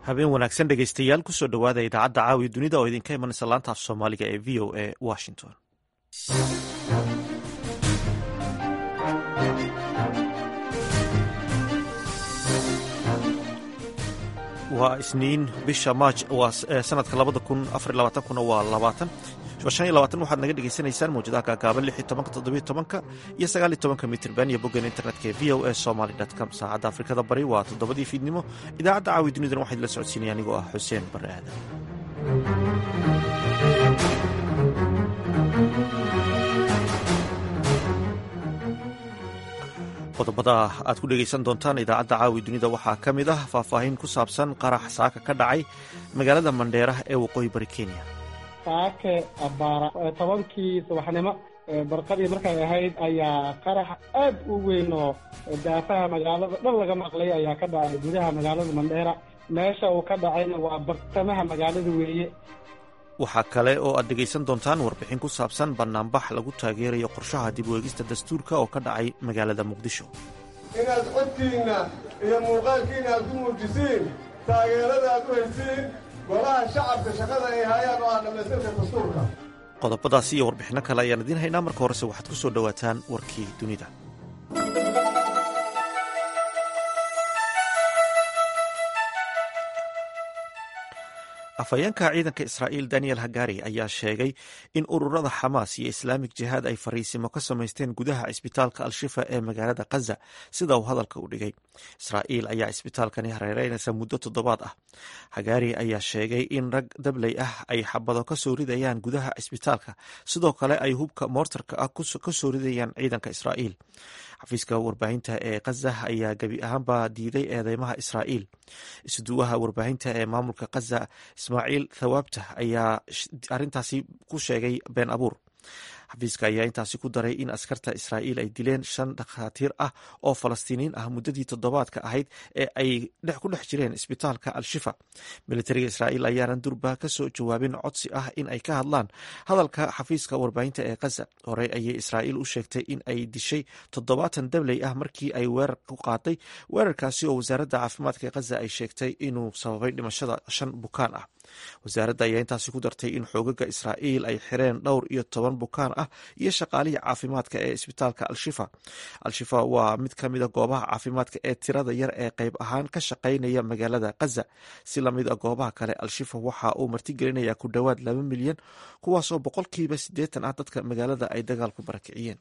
habeen wanaagsan dhegaystayaal kusoo dhowaada idaacadda caawiya dunida oo idinka imanaysa laanta af soomaaliga ee v o a washington waa isniin bisha maaj waa sanadka labada kun afar labaatankuna waa labaatan shan iyo labaatan waxaad naga dhegaysanaysaan mawjadaha gaagaaban lix iyo tobanka toddobiyo tobanka iyo sagaal iyo tobanka mitirban iyo boggan internetka ee v o a somaly com saacadda afrikada bari waa toddobadii fiidnimo idaacadda caawi dunidana waxaa idila socodsiinaya anigoo ah xuseen bare aadan qodobada aad ku dhegaysan doontaan idaacadda caawi dunida waxaa ka mid ah faahfaahin ku saabsan qarax saaka ka dhacay magaalada mandheera ee waqooyi bari kenya saake abaara tobankii subaxnimo barqadii markay ahayd ayaa qarax aad u weyn oo daafaha magaalada dhan laga maqlay ayaa ka dhacay gudaha magaalada mandheera meesha uu ka dhacayna waa bartamaha magaalada weeye waxaa kale oo aad dhegaysan doontaan warbixin ku saabsan bannaanbax lagu taageerayo qorshaha dib u eegista dastuurka oo ka dhacay magaalada muqdisho inaad codkiinna iyo muuqaalkiinna aad ku muujisiin taageerada aad u haysiin golaha shacabka shaqada ay hayaan oo ah dhammaystirka dastuurka qodobadaasi iyo warbixinno kale ayaan idiin haynaa marka horese waxaad ku soo dhowaataan warkii dunida afhayeenka ciidanka israa'iil daniel hagari ayaa sheegay in ururada xamaas iyo islaamik jihaad ay fariisimo ka samaysteen gudaha cisbitaalka al-shifa ee magaalada khaza sida uu hadalka u dhigay israa'iil ayaa cisbitaalkani hareereynaysa muddo toddobaad ah hagari ayaa sheegay in rag dabley ah ay xabado ka soo ridayaan gudaha cisbitaalka sidoo kale ay hubka moortarka ah ka soo ridayaan ciidanka israa'iil xafiiska warbaahinta ee khaza ayaa gebi ahaanba diiday eedeymaha israa'iil isduwaha warbaahinta ee maamulka khaza ismaaciil thawaabta ayaa arrintaasi ku sheegay been abuur xafiiska ayaa intaasi ku daray in askarta israa'iil ay dileen shan dhakhaatiir ah oo falastiiniin ah muddadii toddobaadka ahayd ee ay ku dhex jireen isbitaalka al-shifa militariga israa'iil ayaanan durba ka soo jawaabin codsi ah in ay ka hadlaan hadalka xafiiska warbaahinta ee khaza horey ayay israa'iil u sheegtay in ay dishay toddobaatan dabley ah markii ay weerar ku qaaday weerarkaasi oo wasaaradda caafimaadka ee khaza ay sheegtay inuu sababay dhimashada shan bukaan ah wasaaradda ayaa intaasi ku dartay in xoogaga israa'iil ay xireen dhowr iyo toban bukaan ah iyo shaqaalihii caafimaadka ee isbitaalka al-shifa al-shifa waa mid ka mida goobaha caafimaadka ee tirada yar ee qayb ahaan ka shaqaynaya magaalada khaza si lamid a goobaha kale al-shifa waxa uu martigelinayaa ku dhowaad laba milyan kuwaasoo boqolkiiba siddeetan ah dadka magaalada ay dagaalku barakiciyeen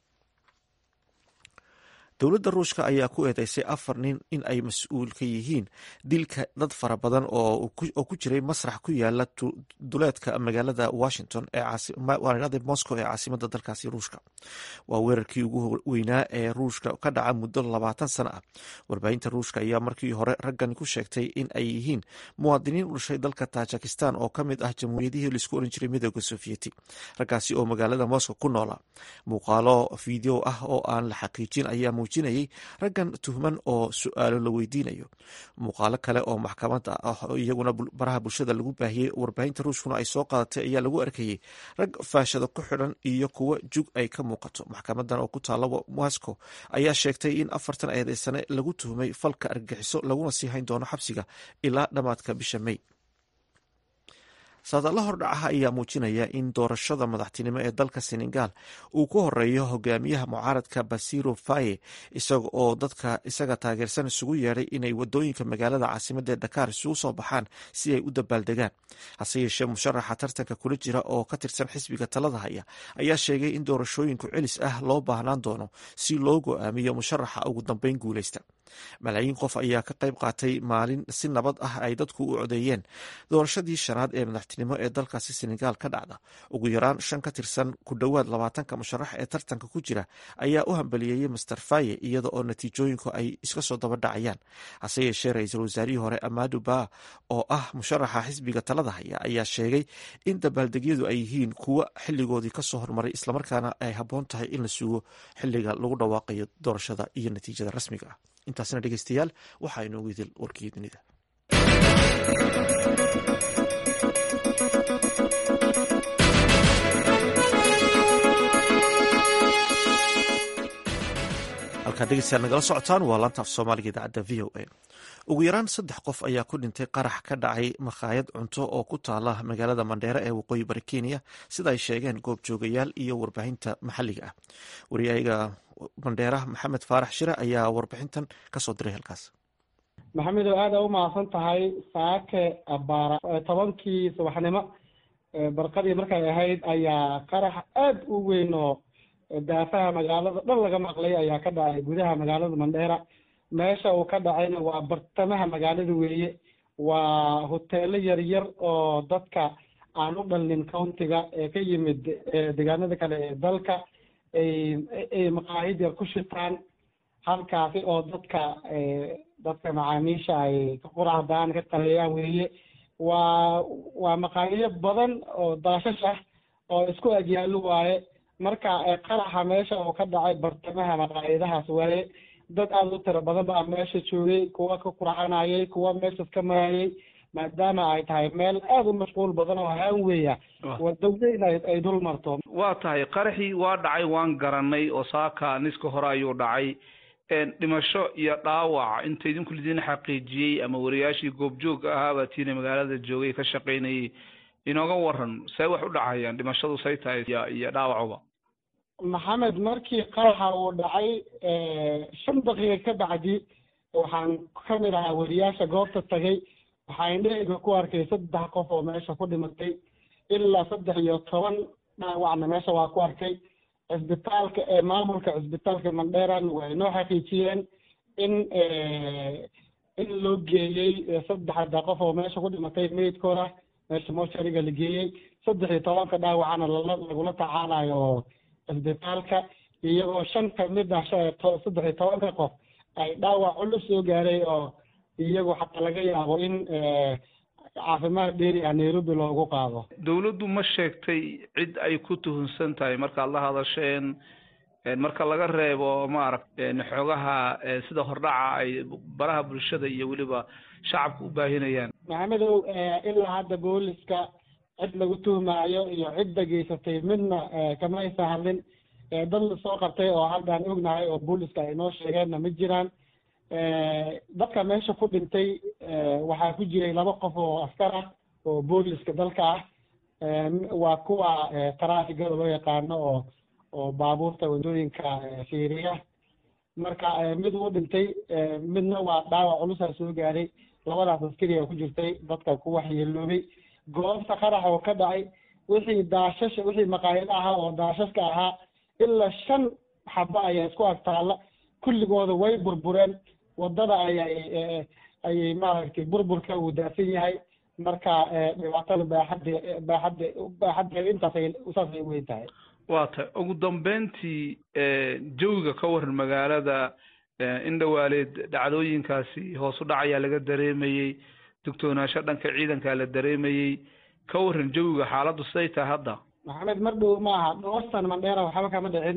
dowladda ruushka ayaa ku eedeysay afar nin in ay mas-uul ka yihiin dilka dad fara badan oo ku jiray masrax ku yaala duleedka magaalada washington moscow ee caasimada dalkaasi ruushka waa weerarkii ugu weynaa ee ruushka ka dhaca muddo labaatan sano ah warbaahinta ruushka ayaa markii hore raggan ku sheegtay in ay yihiin muwaadiniin u dhashay dalka tajikistan oo ka mid ah jamhuuriyadihii laisku oran jiray midooda sofiyeeti raggaasi oo magaalada moscow ku noolaa muuqaalo video ah oo aan la xaqiijin ayaa muujinayay raggan tuhman oo su-aalo la weydiinayo muuqaalo kale oo maxkamada ah iyaguna baraha bulshada lagu baahiyey warbaahinta ruushkuna ay soo qaadatay ayaa lagu arkayey rag faashado ku xidhan iyo kuwo jug ay ka muuqato maxkamadan oo ku taala moscow ayaa sheegtay in afartan eedeysane lagu tuhmay falka argagixiso laguna sii hayn doono xabsiga ilaa dhammaadka bisha may saadaalla hordhacaha ayaa muujinaya in doorashada madaxtinimo ee dalka senegal uu ku horeeyo hogaamiyaha mucaaradka basiro faye isaga oo dadka isaga taageersan isugu yeedhay inay wadooyinka magaalada caasimadda ee dakaar isugu soo baxaan si ay u dabaaldegaan hase yeeshee musharaxa tartanka kula jira oo ka tirsan xisbiga talada haya ayaa sheegay in doorashooyinku celis ah loo baahnaan doono si loo go-aamiyo musharaxa ugu dambeyn guuleysta malaayiin qof ayaa ka qayb qaatay maalin si nabad ah ay dadku u codeeyeen doorashadii shanaad ee madaxtinimo ee dalkaasi senegal ka dhacda ugu yaraan shan ka tirsan ku dhowaad labaatanka musharax ee tartanka ku jira ayaa u hambaliyeeyey master faye iyada oo natiijooyinku ay iska soo daba dhacayaan hase yeeshee ra-iisul wasaarihii hore amadu ba oo ah musharaxa xisbiga talada haya ayaa sheegay in dabaaldegyadu ay yihiin kuwo xiligoodii kasoo hormaray islamarkaana ay habboon tahay in la sugo xiliga lagu dhawaaqayo doorashada iyo natiijada rasmiga ah intaasna dhegeystayaal waxaa inoogu idil warkii dunida halkaad dhegeystayaal nagala socotaan waa laanta af soomaaliga idaacadda v o a ugu yaraan saddex qof ayaa ku dhintay qarax ka dhacay makhaayad cunto oo ku taala magaalada mandheere ee waqooyi bari kenya sida ay sheegeen goobjoogayaal iyo warbaahinta maxalliga ah wariyaaga mandheera maxamed faarax shire ayaa warbixintan kasoo diray halkaas maxamedow aada u mahadsan tahay saake abaara tobankii subaxnimo barqadii markay ahayd ayaa qarax aada u weyn oo daafaha magaalada dhan laga maqlay ayaa ka dhacay gudaha magaalada mandheera meesha uu ka dhacayna waa bartamaha magaalada weeye waa hoteelo yaryar oo dadka aan u dhalnin countiga ee ka yimid deegaanada kale ee dalka ay ay maqaahid yar ku shitaan halkaasi oo dadka dadka macaamiisha ay ka qurahdaan ka taleeyaan weeye waa waa maqaahiyo badan oo daashash ah oo isku agyaallo waaye marka qaraxa meesha uu ka dhacay bartamaha maqaayadahaas waaye dad aada u tiro badan baa meesha joogay kuwa ka qurxanayay kuwa meeshas ka marayay maadaama ay tahay meel aada u mashquul badan oo haan weeya wadawda in ay dul marto waa tahay qaraxii waa dhacay waan garanay oo saaka niska hore ayuu dhacay dhimasho iyo dhaawac inta idinku lidin xaqiijiyey ama wariyaashii goobjoog ahaabaa tiina magaalada joogay ka shaqaynayay inooga waran see wax u dhacayaan dhimashadu say tahay iyo dhaawacuba maxamed markii qaraxa uu dhacay shan daqiiqa ka bacdi waxaan kamid ahaa wariyaasha goobta tagay waxaa indhahayga ku arkay saddex qof oo meesha ku dhimatay ilaa saddex iyo toban dhaawacna meesha waa ku arkay cisbitaalka maamulka cisbitaalka mandheran way noo xaqiijiyeen in in loo geeyey saddexda qof oo meesha ku dhimatay meydkooda meesha moshariga la geeyey saddex iyo tobanka dhaawacana lala lagula tacaalayo cisbitaalka iyagoo shan kamid ah saddex iyo tobanka qof ay dhaawac culus soo gaaray oo iyagu xataa laga yaabo in caafimaad dheeri ah nairobi loogu qaado dawladdu ma sheegtay cid ay ku tuhunsan tahay markaad la hadasheen marka laga reebo maaragt xoogaha sida hordhaca ay baraha bulshada iyo weliba shacabka u baahinayaan maxamedow ilaa hadda booliska cid lagu tuhmaayo iyo cidda geysatay midna kama aysan hadlin dad la soo qabtay oo haddaan ognahay oo booliska ay noo sheegeenna ma jiraan dadka meesha ku dhintay waxaa ku jiray laba qof oo askar ah oo booliska dalka ah waa kuwa taraafikada loo yaqaano oo oo baabuurta waddooyinka fiiriya marka mid uu dhintay midna waa dhaawac culusaa soo gaaray labadaas askari a ku jirtay dadka ku waxyeeloobay goobta qarax oo ka dhacay wixii daashasha wixii maqaayado ahaa oo daashashka ahaa ilaa shan xaba ayaa isku agtaalla kulligooda way burbureen waddada ayay ayay maaragtay burburka uu daafan yahay marka dhibaatada baaxadde baaxadde baaxaddeeda intaasay saasay weyn tahay waa tahay ugu dambeyntii jawiga ka waran magaalada in dhawaaleed dhacdooyinkaasi hoos u dhac ayaa laga dareemayey dugtoonaansho dhanka ciidankaa la dareemayey ka waran jawiga xaaladdu siday tahay hadda maxamed mar dhow ma aha dhowrsan mandheera waxba kama dhicin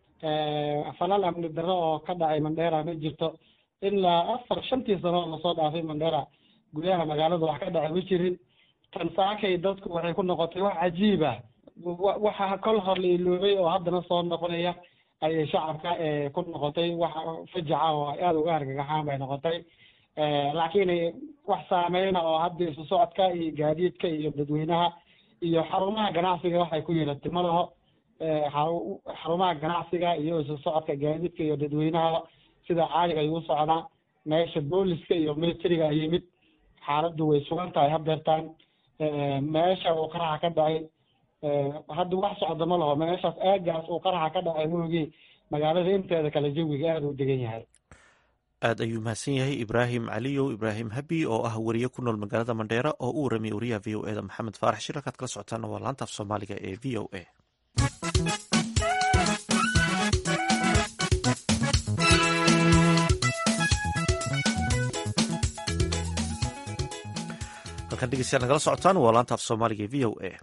falal amni darro oo ka dhacay mandheera ma jirto ilaa afar shantii sano oo lasoo dhaafay mandheera gudaha magaalada wax ka dhacay ma jirin tan saakay dadku waxay ku noqotay wax cajiib ah waxa kol hor la iloobay oo haddana soo noqonaya ayay shacabka ku noqotay wax fajaca oo aada uga argagaxaan bay noqotay laakiin wax saameyna oo hadda isu socodka iyo gaadiidka iyo dadweynaha iyo xarumaha ganacsiga waxay ku yeelatay ma laho xarumaha ganacsiga iyo isu socodka gaadiidka iyo dadweynaha sida caaliga ayuu socdaa meesha booliska iyo militariga yimid xaaladdu way sugan tahay hadeertaan meesha uu qaraxa ka dhacay hadda wax socda ma laho meeshaas aagaas uu qaraxa ka dhacay moogii magaalada inteeda kale jawiga aada u degan yahay aad ayuu mahadsan yahay ibraahim caliyow ibraahim habi oo ah wariye ku nool magaalada mandheera oo u waramiye wariyaha v o e da maxamed faarax shir halkaad kala socotaana waa laanta af soomaaliga ee v o a halkan dhegeystayaal nagala socotaan waa laanta af soomaaliga ee v o a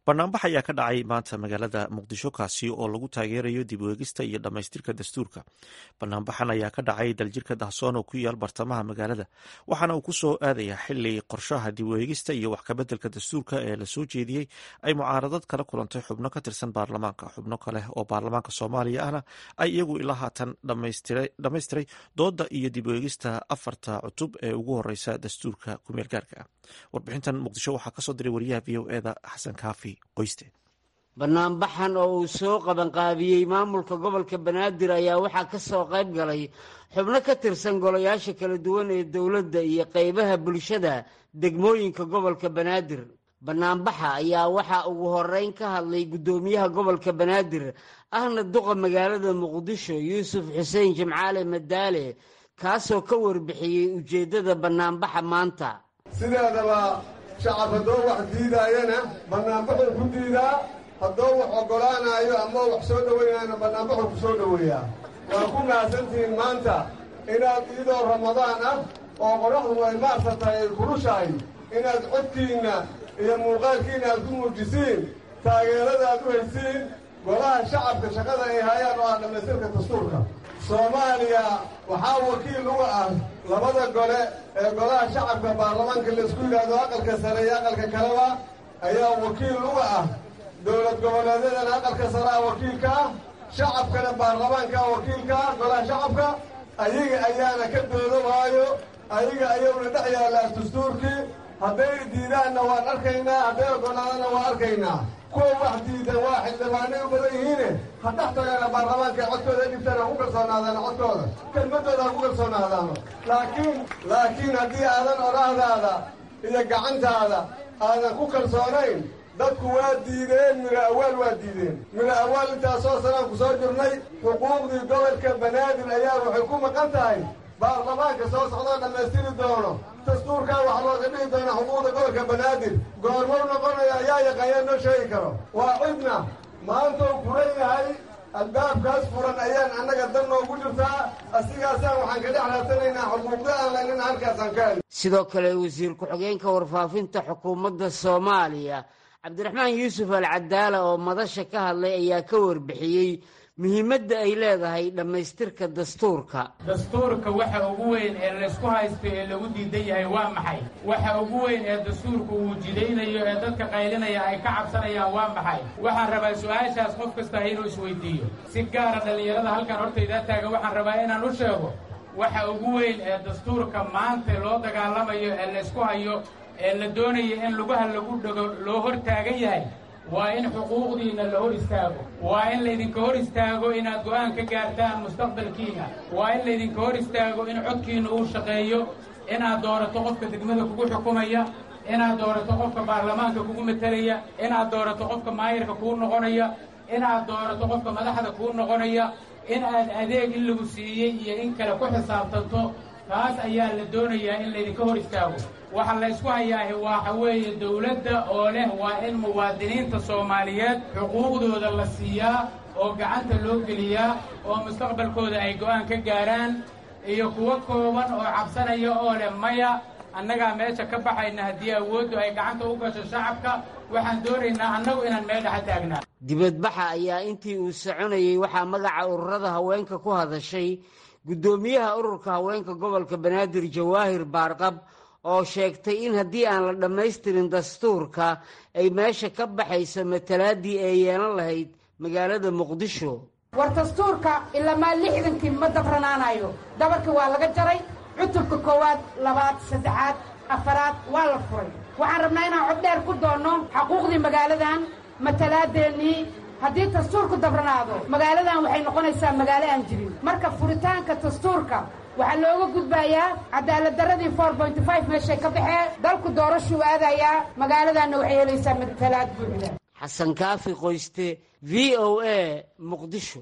banaanbax ayaa ka dhacay maanta magaalada muqdisho kaasi oo lagu taageerayo dib u eegista iyo dhammaystirka dastuurka banaanbaxan ayaa ka dhacay daljirka dahsoon oo ku yaal bartamaha magaalada waxaana uu ku soo aadayaa xili qorshaha dib u eegista iyo wax kabeddelka dastuurka ee lasoo jeediyey ay mucaaradad kala kulantay xubno ka tirsan baarlamaanka xubno kale oo baarlamaanka soomaaliya ahna ay iyagu ilaa haatan dhammaystiray dooda iyo dib u eegista afarta cutub ee ugu horeysa dastuurka kumeel gaarka ah warbixintan muqdisho waxaa kasoo diray wariyaha v o eda xasan kaafi qoyste banaanbaxan oo uu soo qabanqaabiyey maamulka gobolka banaadir ayaa waxaa ka soo qayb galay xubno ka tirsan golayaasha kala duwan ee dowladda iyo qaybaha bulshada degmooyinka gobolka banaadir banaanbaxa ayaa waxaa ugu horeyn ka hadlay guddoomiyaha gobolka banaadir ahna duqa magaalada muqdisho yuusuf xuseen jimcaale madaale kaasoo ka warbixiyey ujeeddada banaanbaxa maanta sideedaba shacab haddoo wax diidaayana bannaanbaxuu ku diidaa haddoo wax oggolaanaayo ama wax soo dhowaynaayana bannaanbaxuu ku soo dhoweeyaa waa ku mahadsantihiin maanta inaad iyadoo ramadaan ah oo qoraxdu ay maarsa tahay ay kulushahay inaad codkiinna iyo muuqaalkiinna aad ku muujisiin taageerada aad u haysiin golaha shacabka shaqada ay hayaan oo ah dhammaystirka dastuurka soomaaliya waxaa wakiil uga ah labada gole ee golaha shacabka baarlamaanka laisku yidhaahdo aqalka sare iyo aqalka kaleba ayaa wakiil uga ah dowlad goboleedyadana aqalka sare ah wakiilka ah shacabkana baarlamaanka ah wakiilka ah golaha shacabka ayaga ayaana ka doodamaayo ayaga ayaguna dhex yaallaa dastuurkii hadday diidaanna waan arkaynaa hadday oggolaadana waan arkaynaa kuwa wax diidan waa xildhibaanay u badan yihiine ha dhex tagaana baarlamaanka codkooda dhibtaan ha ku kalsoonaadaan codkooda kelmadooda ha ku kalsoonaadaano laakiin laakiin haddii aadan odhaahdaada iyo gacantaada aadan ku kalsoonayn dadku waa diideen midho awaal waa diideen midho awaal intaasoo sanaan ku soo jirnay xuquuqdii gobolka banaadir ayaa waxay ku maqan tahay baarlamaanka soo socdoo dhammaystiri doono dastuurkaa wax looga dhihi doona xuquuqda gobolka banaadir goormou noqonaya ayaa yaqaanyaa noo sheegi karo waa cidna maantou furan yahay albaabkaas furan ayaan annaga dan noogu jirtaa asigaasaan waxaan ka dhex raadsanaynaa xuquuqda aan laynina halkaasaan ka heli sidoo kale wasiir ku-xigeenka warfaafinta xukuumadda soomaaliya cabdiraxmaan yuusuf al cadaala oo madasha ka hadlay ayaa ka warbixiyey muhiimadda ay leedahay dhammaystirka dastuurka dastuurka waxa ugu weyn ee laysku haysto ee lagu diidan yahay waa maxay waxa ugu weyn ee dastuurku uu jidaynayo ee dadka qaylinaya ay ka cabsanayaan waa maxay waxaan rabaa su-aashaas qof kasta inuu isweydiiyo si gaara dhallinyarada halkan hortaydaa taagan waxaan rabaa inaan u sheego waxa ugu weyn ee dastuurka maanta loo dagaalamayo ee laysku hayo ee la doonayo in lugaha lagu dhego loo hor taagan yahay waa in xuquuqdiinna la hor istaago waa in laydinka hor istaago inaad go'aan ka gaartaan mustaqbalkiina waa in laydinka hor istaago in codkiinna uu shaqeeyo inaad doorato qofka degmada kugu xukumaya inaad doorato qofka baarlamaanka kugu matelaya inaad doorato qofka maayirka kuu noqonaya inaad doorato qofka madaxda kuu noqonaya in aad adeeg in lagu siiyey iyo in kale ku xisaabtanto taas ayaa la doonayaa in laydinka hor istaago waxa la ysku hayaahi waxa weeye dowladda oo leh waa in muwaadiniinta soomaaliyeed xuquuqdooda la siiyaa oo gacanta loo geliyaa oo mustaqbalkooda ay go'aan ka gaaraan iyo kuwo kooban oo cabsanaya oo leh maya annagaa meesha ka baxayna haddii awooddu ay gacanta u gasho shacabka waxaan doonaynaa annagu inaan meel dhexa taagnaa dibadbaxa ayaa intii uu soconayey waxaa magaca ururada haweenka ku hadashay guddoomiyaha ururka haweenka gobolka banaadir jawaahir baarqab oo sheegtay in haddii aan la dhammaystirin dastuurka ay meesha ka baxayso matalaaddii ay yeelan lahayd magaalada muqdisho war dastuurka ilamaa lixdankii ma dabranaanayo dabarkii waa laga jaray cutubka koowaad labaad saddexaad afaraad waa la furay waxaan rabnaa inaan cod dheer ku doonno xaquuqdii magaaladan matalaadeennii haddii dastuurku dabranaado magaaladan waxay noqonaysaa magaalo aan jirin marka furitaanka dastuurka waxaa looga gudbayaa cadaaladdaradii for bonty five meeshay ka baxee dalku doorashuu aadayaa magaaladanna waxay helaysaa matalaad buuxda xasan kaafi qoyste v o a muqdisho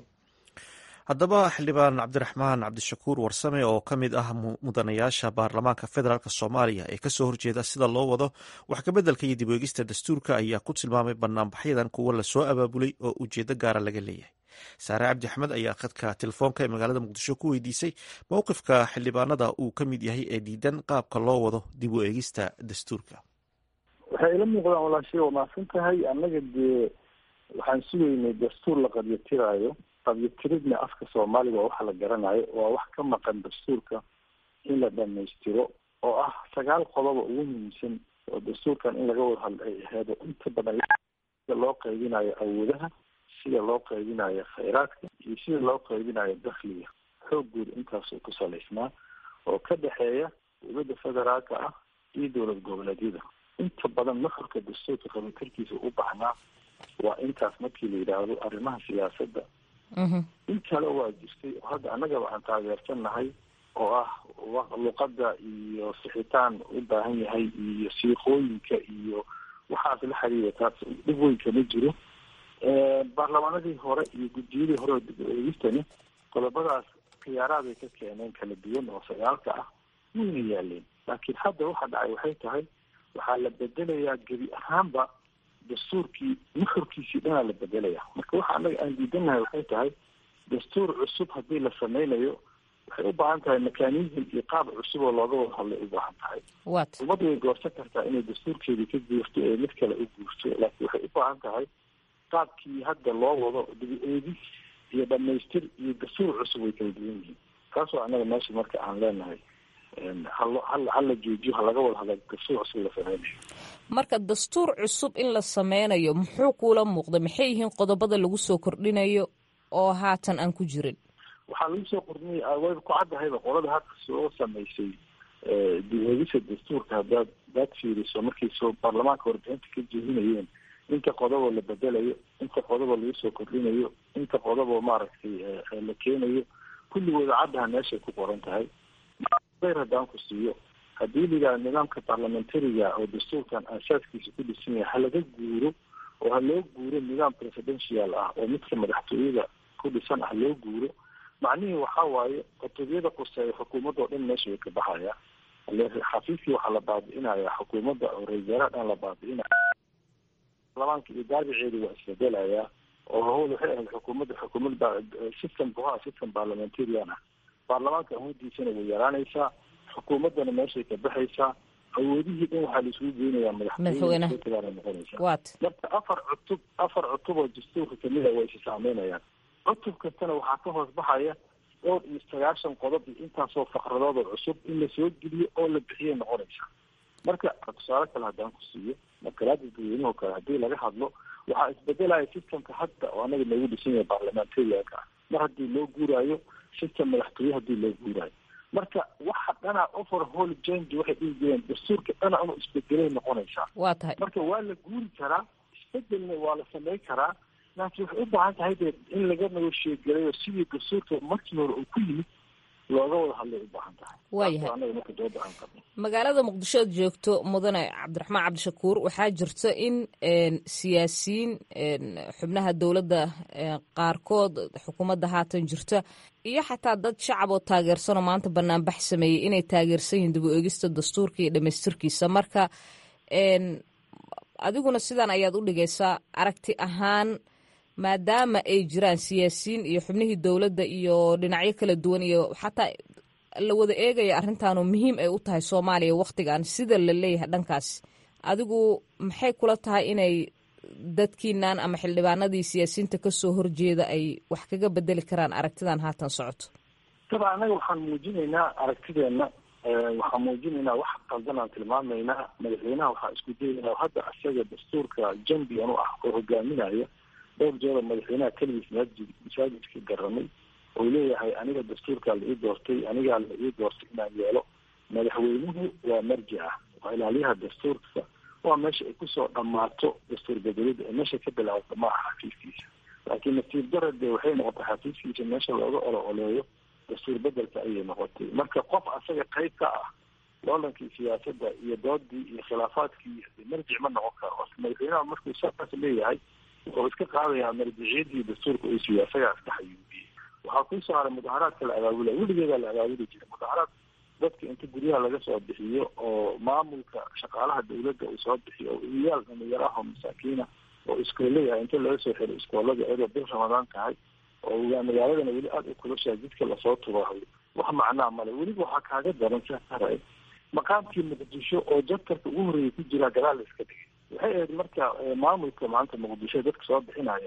haddaba xildhibaan cabdiraxmaan cabdishakuur warsame oo ka mid ah mudanayaasha baarlamaanka federaalk soomaaliya ee kasoo horjeeda sida loo wado wax kabeddelka iyo dib eegista dastuurka ayaa ku tilmaamay banaanbaxyadan kuwo lasoo abaabulay oo ujeedo gaara laga leeyahay saare cabdi axmed ayaa khadka telefoonka ee magaalada muqdisho ku weydiisay mowqifka xildhibaanada uu ka mid yahay ee diidan qaabka loo wado dib u eegista dastuurka waxay ila muuqdaan walaashay waa mahadsan tahay annaga dee waxaan sugaynay dastuur la qabyatiraayo qabyatiridna afka soomaaliga waa waxa la garanayo waa wax ka maqan dastuurka in la dhamaystiro oo ah sagaal qodoba ugu muhiimsan oo dastuurkan in laga wada hadla ay aheedo inta badan sida loo qaybinayo awoodaha sida loo qaybinayo khayraadka iyo sida loo qaybinayo dakhliga xoogooda intaasoo ku salaysnaa oo ka dhexeeya dowladda federaalka ah iyo dowlad goboleedyada inta badan nuxurka dastuurka qabitarkiisa u baxnaa waa intaas markii la yidhaahdo arrimaha siyaasadda in kale waa jirtay oo hadda annagaba aan taageersannahay oo ah luqadda iyo sixitaan u baahan yahay iyo siiqooyinka iyo waxaas la xiriira taas dhib weyn kama jiro baarlamaanadii hore iyo guddiyadii hore oo dib u eegistani qodobadaas khiyaaraaday ka keeneen kala duwan oo sagaalka ah wayna yaaleen laakiin hadda waxa dhacay waxay tahay waxaa la bedelayaa gebi ahaanba dastuurkii nuxurkiisii dhanaa la bedelaya marka waxa annaga aan diidanahay waxay tahay dastuur cusub haddii la sameynayo waxay u baahan tahay mechanism iyo qaab cusub oo looga wada hadlay u baahan tahay ummadda way goorsan kartaa inay dastuurkeedii ka guurto ee mid kale u guurto laakiin waxay u baahan tahay qaabkii hadda loo wado dibi eegis iyo dhamaystir iyo dastuur cusub way kala duwan yihiin taas waa annaga meesha marka aan leenahay hal hala joojiyo halaga wada hadla dastuur cusub la sameynayo marka dastuur cusub in la sameynayo muxuu kuula muuqda maxay yihiin qodobada lagu soo kordhinayo oo haatan aan ku jirin waxaa lagu soo kordhinaya wayba ku caddahayba qolada hadda soo samaysay dib-eegisa dastuurka haddaad hadaad fiiriso markay soo baarlamaanka warbixinta ka jeedinayeen inta qodoboo la bedelayo inta qodoboo lagu soo kordhinayo inta qodoboo maaragtay la keenayo kulligooda caddaha meeshay ku qoran tahay bayr haddaan ku siiyo haddii la yidhaha nidaamka parliamentariga oo dastuurkan aasaaskiisa ku dhisan yahay halaga guuro oo ha loo guuro nidaam presidential ah oo midka madaxtooyada ku dhisan ah loo guuro macnihii waxaa waaye qutubiyada quseeya xukuumadda oo dhan meesha way ka baxaya xafiiskii waxaa la baabi'inaya xukuumadda oo ra-iisaalaha dhan la baabi'inaya baarlamaanka iyo daabiceeda waa isbedelayaa oo hawl waxay ahayd xukuumadda xukuumad system buhaa system parliamentarian ah baarlamaanka awoodiisana way yaraanaysaa xukuumaddana meeshay ka baxaysaa awoodihii dhan waxaa laisugu geynayaa madaxweyneha noqonaysaa marka afar cutub afar cutub oo dastuurka kamid a way isi saameynayaan cutub kastana waxaa ka hoos baxaya dhowr iyo sagaashan qodob iyo intaasoo faqradood oo cusub in la soo geliyo oo la bixiyay noqonaysaa marka tusaale kale haddaan ku siiyo markalaada dadweynuhu kale haddii laga hadlo waxaa isbedelaya systemka hadda oo anaga noogu dhisan yahay parliamentarianka ah mar haddii loo guuraayo system madaxtooye haddii loo guuraayo marka waxa dhana overhall change waxay dhihi jireen dastuurka dhana inuu isbedelay noqonaysaa waa tahay marka waa la guuri karaa isbedelna waa la sameyn karaa laakiin waxay u baahan tahay dee in laga negoshiyegelayo sidii dastuurka markii hore uu ku yimid looga wada hadlay u baahan tahay waayahay anaga marka dooda aan qabno magaalada muqdisho aad joogto mudane cabdiraxmaan cabdishakuur waxaa jirta in siyaasiyiin xubnaha dowladda qaarkood xukuumadda haatan jirta iyo xataa dad shacab oo taageersanoo maanta banaanbax sameeyey inay taageersan yihiin dib u eegista dastuurka iyo dhamaystirkiisa marka adiguna sidan ayaad u dhigaysaa aragti ahaan maadaama ay jiraan siyaasiyiin iyo xubnihii dowladda iyo dhinacyo kala duwan iyo xataa la wada eegaya arrintaanoo muhiim ay u tahay soomaaliya wakhtigan sida la leeyahay dhankaas adigu maxay kula tahay inay dadkiinan ama xildhibaanadii siyaasiyiinta kasoo horjeeda ay wax kaga bedeli karaan aragtidan haatan socoto daba annaga waxaan muujinaynaa aragtideenna waxaan muujinaynaa wax qaldan aan tilmaamaynaa madaxweynaha waxaa isku dayaynaa hadda isaga dastuurka jambian u ah oo hogaaminaya dhowr jeer oo madaxweynaha keligiis masaajid masaajidka garamay oo leeyahay aniga dastuurkaa la ii doortay anigaa la ii doortay inaan yeelo madaxweynuhu waa marji ah waa ilaaliyaha dastuurka waa meesha ay kusoo dhammaato dastuur bedelida ee meesha ka bilaabata ma aha xafiiskiisa laakiin nasiib darade waxay noqotay xafiiskiisa meesha looga olo oleeyo dastuur bedelka ayay noqotay marka qof asaga qayb ka ah loolankii siyaasadda iyo doodii iyo khilaafaadkii marjic ma noqon karo madaxweynaha markuu saas leeyahay wuxuu iska qaadayaa marjiciyadii dastuurka uu siiyo isagaa iska xayuubiyey waxaa kusoo haray mudaharaadka la abaabulaya weligeedaa la abaabuli jiray mudaharaad dadka inta guryaha laga soo bixiyo oo maamulka shaqaalaha dawladda uu soo bixiyo oo iyaal dhalinyaro ah oo masaakiina oo iskoolleyahay inta laga soo xiro iskoolada iyadoo bil ramadaan tahay oo magaaladana weli aada u kulashaa jidka lasoo tubaayo wax macnaa male weliba waxaa kaaga daran sahara maqaamkii muqdisho oo jadkarka ugu horreeyay ku jiraa gadaal la iska dhigay waxay ahayd marka maamulka maanta muqdisho dadka soo bixinaya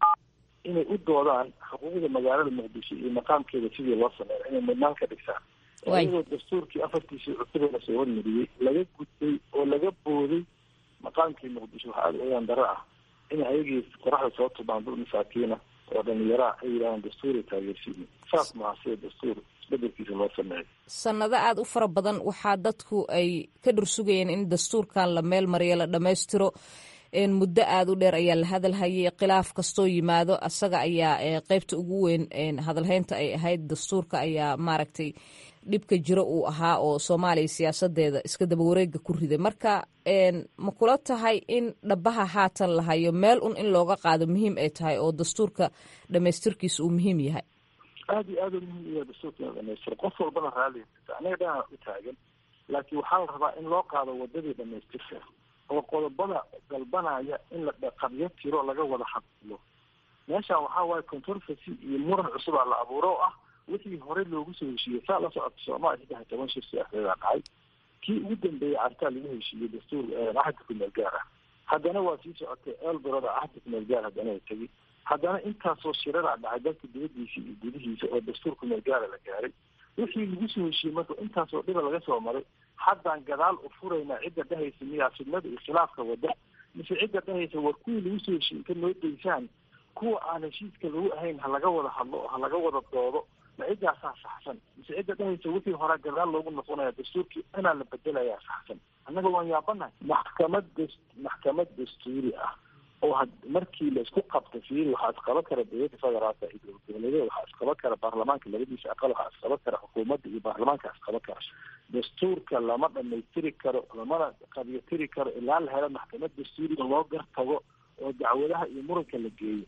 inay u doodaan xuquuqda magaalada muqdisho iyo maqaamkeeda sidii loo sameeyo inay mudnaan ka dhigtaan iyagoo dastuurkii afartiisii cutube lasoo hormariyey laga gudbay oo laga booday maqaamkii muqdisho waxaa aada oyaan daro ah in ayagii qoraxda soo tubaan dul masaakiina oo dhalinyaraha ay yidhahdaan dastuuray taageersiini saas maaha sida dastuur isbedelkiisa loo sameeyo sannado aada u fara badan waxaa dadku ay ka dhursugayeen in dastuurkan la meel mariyo la dhammaystiro muddo aada u dheer ayaa la hadalhayay khilaaf kastoo yimaado asaga ayaa qeybta ugu weyn hadalhaynta ay ahayd dastuurka ayaa maaragtay dhibka jiro uu ahaa oo soomaaliya siyaasadeeda iska daba wareega ku riday marka ma kula tahay in dhabaha haatan la hayo meel un in looga qaado muhiim ay tahay oo dastuurka dhamaystirkiisa uu muhiim yahay aada iyo aada u muhiim yahay dastuurka in la dhamaystiro qof walbana raali aniga dhanaa u taagan laakiin waxaa la rabaa in loo qaado wadadii dhamaystirka oo qodobada dalbanaya in la qabyo tiro laga wada hadlo meeshaan waxaa waaye controversy iyo muran cusubaa la abuuro oo ah wixii hore loogu soo heshiiyey saa la socota soomaaliya saddex iyo toban shir siyaasadeeda dhacay kii ugu dambeeyey cartaa lagu heshiiyey dastuur axadka kumeel gaar ah haddana waa sii socotay elboroda axadka kumeel gaar haddana ay tegi haddana intaasoo shiradaa dhacay dalka dibadiisa iyo gudihiisa oo dastuur kumeel gaara la gaaray wixii lagu soo heshiiyey marka intaasoo dhiba laga soo maray haddaan gadaal u furaynaa cidda dhehaysa miyaa fidnada iyo khilaafka wada mise cidda dhehaysa war kuwii lagu soo heshiiyey inta noo daysaan kuwa aan heshiiska lagu ahayn ha laga wada hadlo oo ha laga wada doodo ma ciddaasaa saxsan mise cidda dhehaysa wixii horaa gadaal loogu noqonaya dastuurkii inaa la bedelayaa saxsan annaga waan yaabanahay maxkamad das maxkamad dastuuri ah oo had markii la isku qabta fiiri waxaa isqaba kara dowladda federaalka iyo dowlad goboleedyada waxaa isqaba kara baarlamaanka labadiisa aqal waxaa isqaba kara xukuumadda iyo baarlamaanka isqaba kara dastuurka lama dhamaystiri karo lamana qabyotiri karo ilaa la helo maxkamad dastuuriga loo gartago oo dacwadaha iyo muranka la geeyo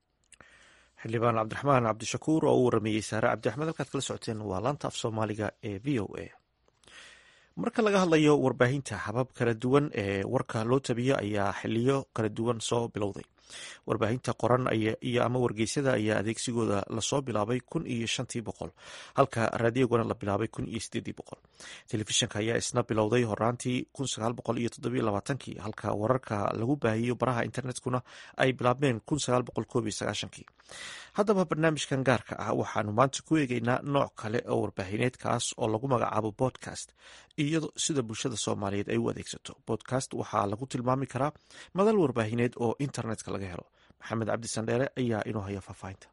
xildhibaan cabdiraxmaan cabdishakuur oo u warameeyey saare cabdiraxmed halkaad kala socoteen waa laanta af soomaaliga ee v o a marka laga hadlayo warbaahinta habab kala duwan ee warka loo tabiyo ayaa xiliyo kala duwan soo bilowday warbaahinta qoran iyo ama wargeysyada ayaa adeegsigooda lasoo bilaabay kun iyo shantii boqol halka raadiyoguna la bilaabay kun iyo sideedii boqol telefishinka ayaa isna bilowday horaantii kun sagaal boqol iyo toddobiyo labaatankii halka wararka lagu baahiyo baraha internetkuna ay bilaabmeen kun sagaal boqol koob iyo sagaashankii haddaba barnaamijkan gaarka ah waxaanu maanta ku eegeynaa nooc kale oo warbaahineed kaas oo lagu magacaabo bodcast iyo sida bulshada soomaaliyeed ay u adeegsato bodcast waxaa lagu tilmaami karaa madal warbaahineed oo internetka laga helo maxamed cabdi sandheere ayaa inoo haya faahfaahinta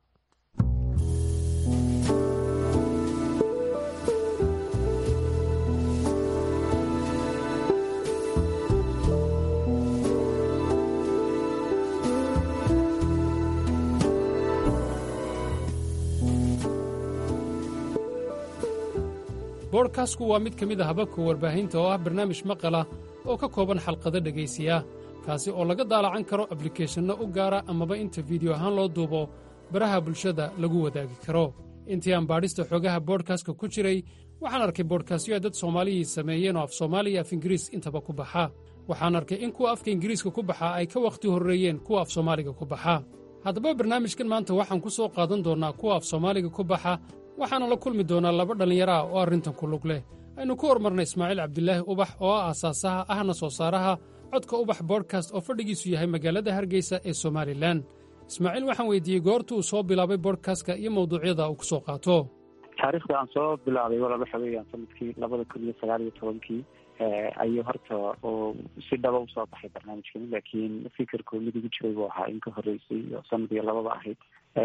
boodhkastku waa mid ka mid a hababka warbaahinta oo ah barnaamij maqala oo ka kooban xalqado dhegaysiya kaasi oo laga daalacan karo ablikeeshanno u gaara amaba inta fiideo ahaan loo duubo baraha bulshada lagu wadaagi karo intii aan baadhista xoogaha boodhkastka ku jiray waxaan arkay boodhkastyo ay dad soomaaliyii sameeyeen oo af soomaali iyo af ingiriis intaba ku baxa waxaan arkay in kuwa afka ingiriiska ku baxa ay ka wakhti horreeyeen kuwa af soomaaliga ku baxa haddaba barnaamijkan maanta waxaan ku soo qaadan doonnaa kuwa af soomaaliga ku baxa waxaana la kulmi doonaa laba dhallinyaro ah oo arrintan ku lug leh aynu ku hormarnay ismaaciil cabdilaahi ubax oo ah aasaasaha ahna soo saaraha codka ubax bodkast oo fadhigiisu yahay magaalada hargeysa ee somalilan ismaaciil waxaan weydiiyey goorta uu soo bilaabay bodkastka iyo mawduucyada uu ku soo qaato taariikhda aan soo bilaabay walaba waxa weeyaan sanadkii labada kun iyo sagaal iyo tobankii ayuu horta oo si dhaba usoo baxay barnaamijkani laakiin fikirku mid igu jiray buu ahaa in ka horreysay oo sanad iyo lababa ahayd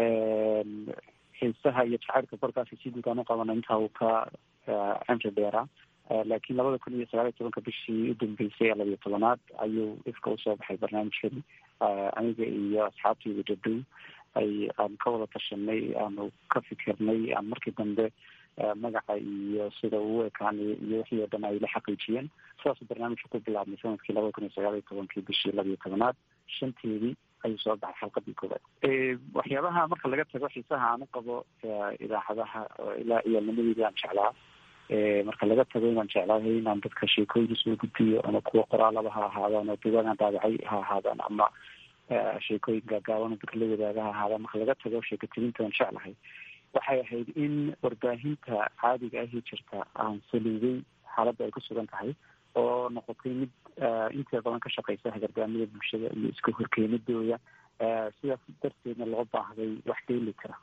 xiisaha iyo jacaylka bodkastka si guud aan u qabana intaa uu ka cimri dheeraa laakiin labada kun iyo sagaal iyo tobanka bishii u dambeysay ee labiyo tobanaad ayuu ifka usoo baxay barnaamijkani aniga iyo asxaabtayda dhadhow ay aan ka wada tashanay aanu ka fikirnay aan markii dambe magaca iyo sida uu ekaanay iyo wixii oo dhan ay la xaqiijiyeen sidaasuu barnaamijka ku bilaabmay sanadkii labada kun iyo sagaal iyo tobankii bishii labiyo tobanaad shanteedii ayuu soo baxay xalqadii koowaad waxyaabaha marka laga tago xiisaha aan u qabo idaacadaha ilaa iyaalnimadeedii aan jeclaa marka laga tago inaan jeclaahay inaan dadka sheekooyin soo gudbiyo ama kuwa qoraalaba ha ahaadaan oo dugaan daabacay ha ahaadaan ama sheekooyin gaagaaban dadka la wadaaga ha ahaadaan marka laga tago sheekatirinta aan jeclahay waxay ahayd in warbaahinta caadiga ahi jirta aan saliiday xaaladda ay ku sugan tahay oo noqotay mid inta badan ka shaqeysa hagardaamada bulshada iyo iska horkeenidooda sidaas darteedna loo baahday wax dheeli kara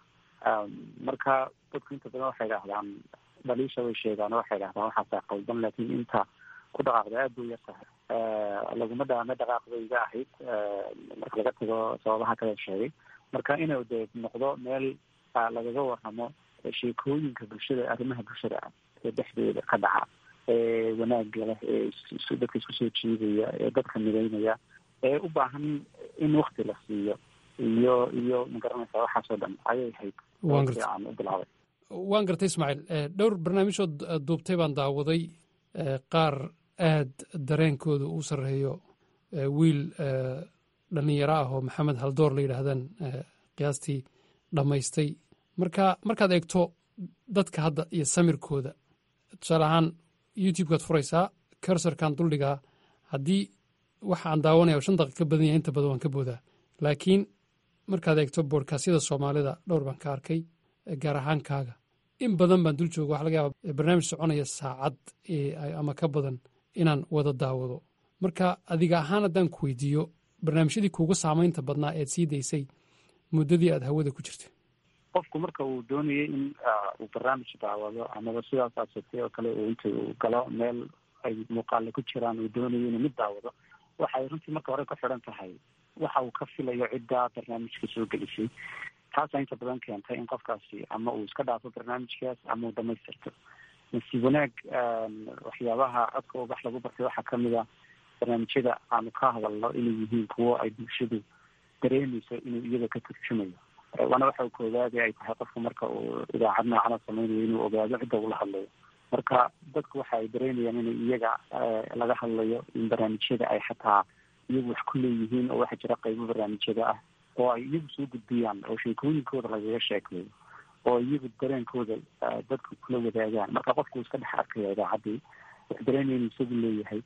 marka dadku inta badan waxay idhahdaan dhaliisha way sheegaan waxay idhahdaan waxaasaa qaldan laakiin inta ku dhaqaaqda aada bay yar tahay laguma dhaame dhaqaaqday iga ahayd marka laga tago sababaha kale sheegay marka inuu dee noqdo meel lagaga waramo sheekooyinka bulshada arrimaha bulshada ah ee dhexdeeda ka dhaca ee wanaagga leh ee dadka isku soo jiidaya ee dadka midaynaya ee u baahan in wakti la siiyo iyo iyo magaranaysa waxaasoo dhan ayay ahayd aan u bilaabay waan gartay ismaaciil dhowr barnaamijhood duubtay baan daawaday qaar aad dareenkooda uu sarreeyo wiil dhallinyaro ah oo maxamed haldoor la yidhaahdaan qiyaastii dhammaystay marka markaad eegto dadka hadda iyo samirkooda tusaale ahaan youtube-kaad furaysaa karsarkan duldhigaa haddii waxa aan daawanaya oo shan daqiiq ka badan yahay inta badan waan ka boodaa laakiin markaad eegto boodkaasyada soomaalida dhowr baan ka arkay gaar ahaan kaaga in badan baan dul jooga waxa laga yaaba barnaamij soconaya saacad ama ka badan inaan wada daawado marka adiga ahaan haddaan ku weydiiyo barnaamijyadii kuuga saamaynta badnaa eed sii daysay muddadii aad hawada ku jirtay qofku marka uu doonayay in uu barnaamij daawado amaba sidaas aad sheegtay oo kale uu inta uu galo meel ay muuqaale ku jiraan uu doonayo inuu mid daawado waxay runtii marka hore ku xidhan tahay waxa uu ka filayo ciddaa barnaamijka soo gelisay taasaa inta badan keentay in qofkaasi ama uu iska dhaafo barnaamijkaas ama uu dhamaystirto nasiib wanaag waxyaabaha codka ubax lagu bartay waxaa kamid a barnaamijyada aanu ka hadalno inay yihiin kuwo ay bulshadu dareemeyso inuu iyada ka turjumayo waana waxa koowaadi ay tahay qofka marka uu idaacad noocana sameynayo inuu ogaado cidda ula hadlayo marka dadku waxa ay dareemayaan inay iyaga laga hadlayo in barnaamijyada ay xataa iyagu wax ku leeyihiin oo waxaa jira qaybo barnaamijyada ah oo ay iyagu soo gudbiyaan oo sheekooyinkooda lagaga sheekeeyo oo iyagu dareenkooda dadka kula wadaagaan marka qofku iska dhex arkaya idaacaddii wuxuu dareemaya inuu isagu leeyahay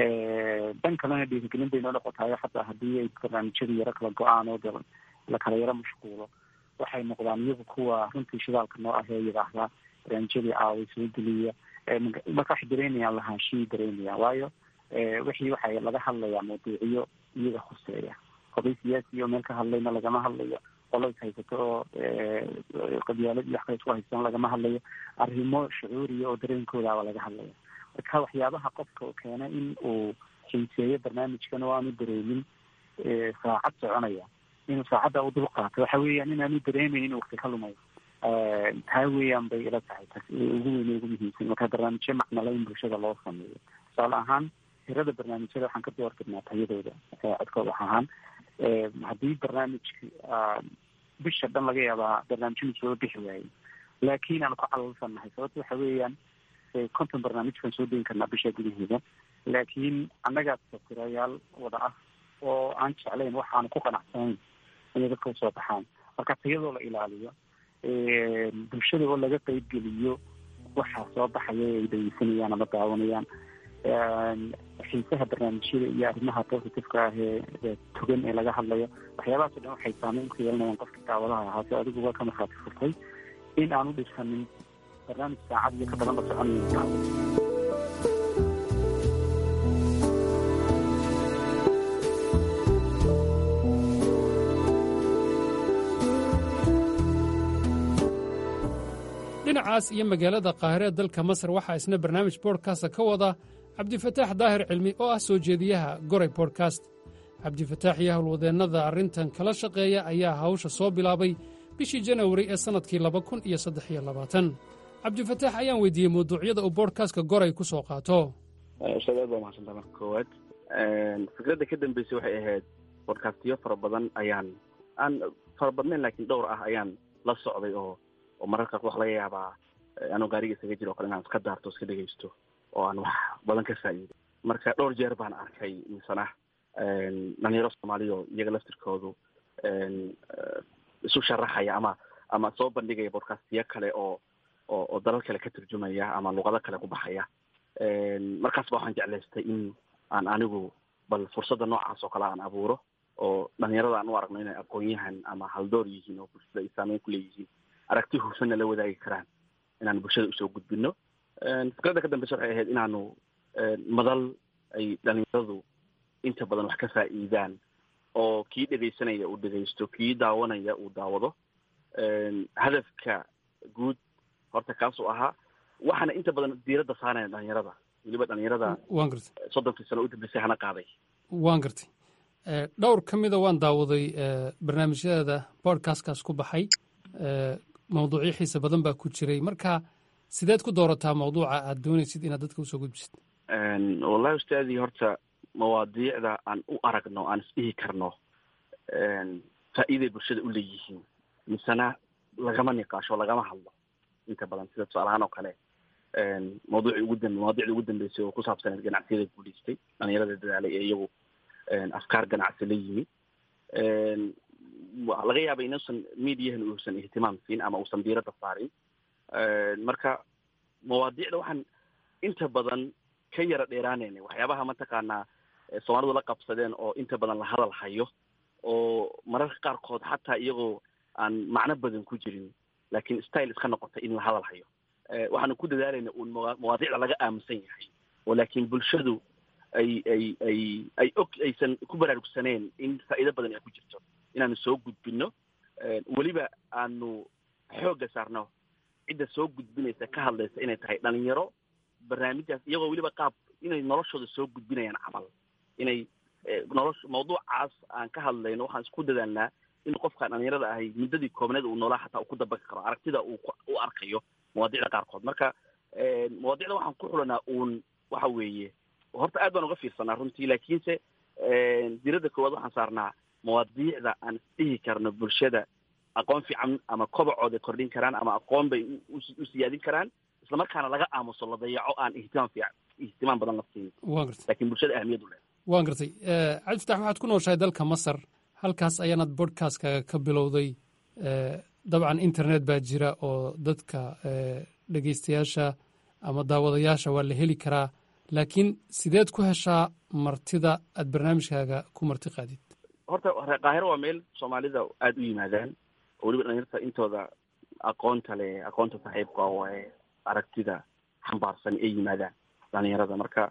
dan kalena dhiirigelin bay noo noqotayo xataa haddii ay barnaamijyadu yaro kala go-aan oo de la kala yaro mashquulo waxay noqdaan iyagu kuwa runtii shidaalka noo ah ee yidhaahdaa barnaamijyadii aaway soo geliya marka waxay dareemayaan lahaanshiyay dareemayaan waayo wixii waxay laga hadlayaa mawduuciyo iyaga khuseeya qoday siyaasi oo meel ka hadlayna lagama hadlayo qolo is haysato oo qabyaalad iyo wax kale isku haysan lagama hadlayo arrimo shucuuriya oo dareenkoodaaba laga hadlaya marka waxyaabaha qofka keena in uu xiiseeyo barnaamijkan oo aanu dareemin saacad soconaya inuu saacadda u dul qaato waxa weeyaan inaanu dareemayn in wakti ka lumayo taa weeyaan bay ila tahay tas ugu weyne ugu muhiimsan marka barnaamijyo macnala in bulshada loo sameeyo tusaale ahaan hirada barnaamijyada waxaan ka doortirnaa tayadooda codkooda wax ahaan haddii barnaamijka bisha dhan laga yaabaa barnaamijyadu soo bixi waayey laakiin aan ku calalsannahay sababta waxa weeyaan konton barnaamij baan soo deyin karnaa bisha gudaheeda laakiin annagaa safirayaal wada ah oo aan jeclayn waxaanu ku qanacsanayn inay dadka usoo baxaan marka tayadoo la ilaaliyo bulshada oo laga qeybgeliyo waxaa soo baxaya ay dhegeysanayaan ama daawanayaan xiisaha barnaamijyada iyo arrimaha positiveka ah ee togan ee laga hadlayo waxyaabahaasoo dhan waxay saameyn ku yeelanayaan qofka daawadaha ahaa si adiguba ka markhaati furtay in aan u dhisanin barnaamij saacad iyo ka badan la soconayo dhinacaas iyo magaalada qaahire ee dalka masar waxaa isna barnaamij bodkasta ka wada cabdifataax daahir cilmi oo ah soo jeediyaha goray bodkast cabdifataax iyo howlwadeennada arrintan kala shaqeeya ayaa hawsha soo bilaabay bishii janawari ee sannadkii laba kun iyo saddex iyo labaatan cabdifataax ayaan weydiiyey mawduucyada uu bodkastka goray ku soo qaato ustaad aad baa mahadsantaa marka koowaad fikradda ka dambeysay waxay ahayd bodkastiyo fara badan ayaan aan fara badnayn laakiin dhowr ah ayaan la socday oo oo mararka wax laga yaabaa anoo gaariga isaga jiro o kale inaan iska daarto iska dhegaysto oo aan wax badan ka faa'iido marka dhowr jeer baan arkay misana dhalinyaro soomaaliya oo iyaga laftirkoodu isu sharaxaya ama ama soo bandhigaya bodcastiyo kale oo oo oo dalal kale ka turjumaya ama luqado kale ku baxaya markaas ba waxaan jeclaystay in aan anigu bal fursadda noocaas oo kale aan abuuro oo dhalinyarada aan u aragno inay aqoon-yahan ama haldoor yihiin oo bulshada ay saameyn ku leeyihiin aragti hufsanna la wadaagi karaan inaan bulshada usoo gudbino fikradda ka dambeysa waxay ahayd inaanu madal ay dhalinyaradu inta badan wax ka faa'iidaan oo kii dhegaysanaya uu dhegaysto kii daawanaya uu daawado hadafka guud horta kaasuu ahaa waxaana inta badan diiradda saaraya dhalinyarada weliba dhalinyarada waan gartay soddonkii sano u dambeysay hana qaaday waan gartay dhowr ka mida waan daawaday barnaamijyada bodcastkaas ku baxay mawduucyo xiisa badan baa ku jiray marka sideed ku doorataa mawduuca aad doonaysid inaad dadka usoo gudbisid wallahi ustaadii horta mawaadiicda aan u aragno aan isdhihi karno faa'iiday bulshada u leeyihiin misena lagama niqaasho lagama hadlo inta badan sida tusaalahaan oo kale mawduucii ugu dambe mawaadicdii ugu dambeysay oo ku saabsaneed ganacsiyada guulaystay dhalinyarada dadaalay ee iyagu afkaar ganacsi la yimi laga yaaba inuusan mediahan uusan ihtimaam siin ama uusan diiradda saarin marka mawaadiicda waxaan inta badan ka yara dheeraanayna waxyaabaha mataqaanaa soomaalidu la qabsadeen oo inta badan la hadal hayo oo mararka qaarkood xataa iyagoo aan macno badan ku jirin laakiin style iska noqotay in la hadal hayo waxaanu ku dadaalayna uun mawaadiicda laga aaminsan yahay oo laakiin bulshadu ay ay ay ay og aysan ku baraarugsaneen in faa'iido badan ay ku jirto inaanu soo gudbino weliba aanu xoogga saarno cidda soo gudbinaysa ka hadlaysa inay tahay dhalinyaro barnaamijdaas iyagoo weliba qaab inay noloshooda soo gudbinayaan camal inay nolosha mawduucaas aan ka hadlayno waxaan isku dadaalnaa in qofkaan dhalinyarada ahay muddadii koobneed uu noolaa xataa uu ku dabaqi karo aragtida uu u arkayo mawaadicda qaarkood marka mawaadicda waxaan ku xulanaa uun waxa weeye horta aad baan uga fiirsanaa runtii laakiinse diiradda koowaad waxaan saarnaa mawaadiicda aan isdhihi karno bulshada aqoon fiican ama kobacooda kordhin karaan ama aqoon bay u siyaadin karaan islamarkaana laga aamuso la dayaco aan ihtimaam fiican ihtimaam badan la siin waan gartay laakiin bulshada ahmiyad u leh waan gartay cabdi fatax waxaad ku nooshahay dalka masar halkaas ayaanad bodcastkaaga ka bilowday dabcan internet baa jira oo dadka dhegeystayaasha ama daawadayaasha waa la heli karaa laakiin sideed ku heshaa martida aad barnaamijkaaga ku marti qaadid horta qaahiro waa meel soomaalida aada u yimaadaan oo weliba dhalinyarta intooda aqoonta leh aqoonta saaxiibka oo ee aragtida xambaarsan ay yimaadaan dhalinyarada marka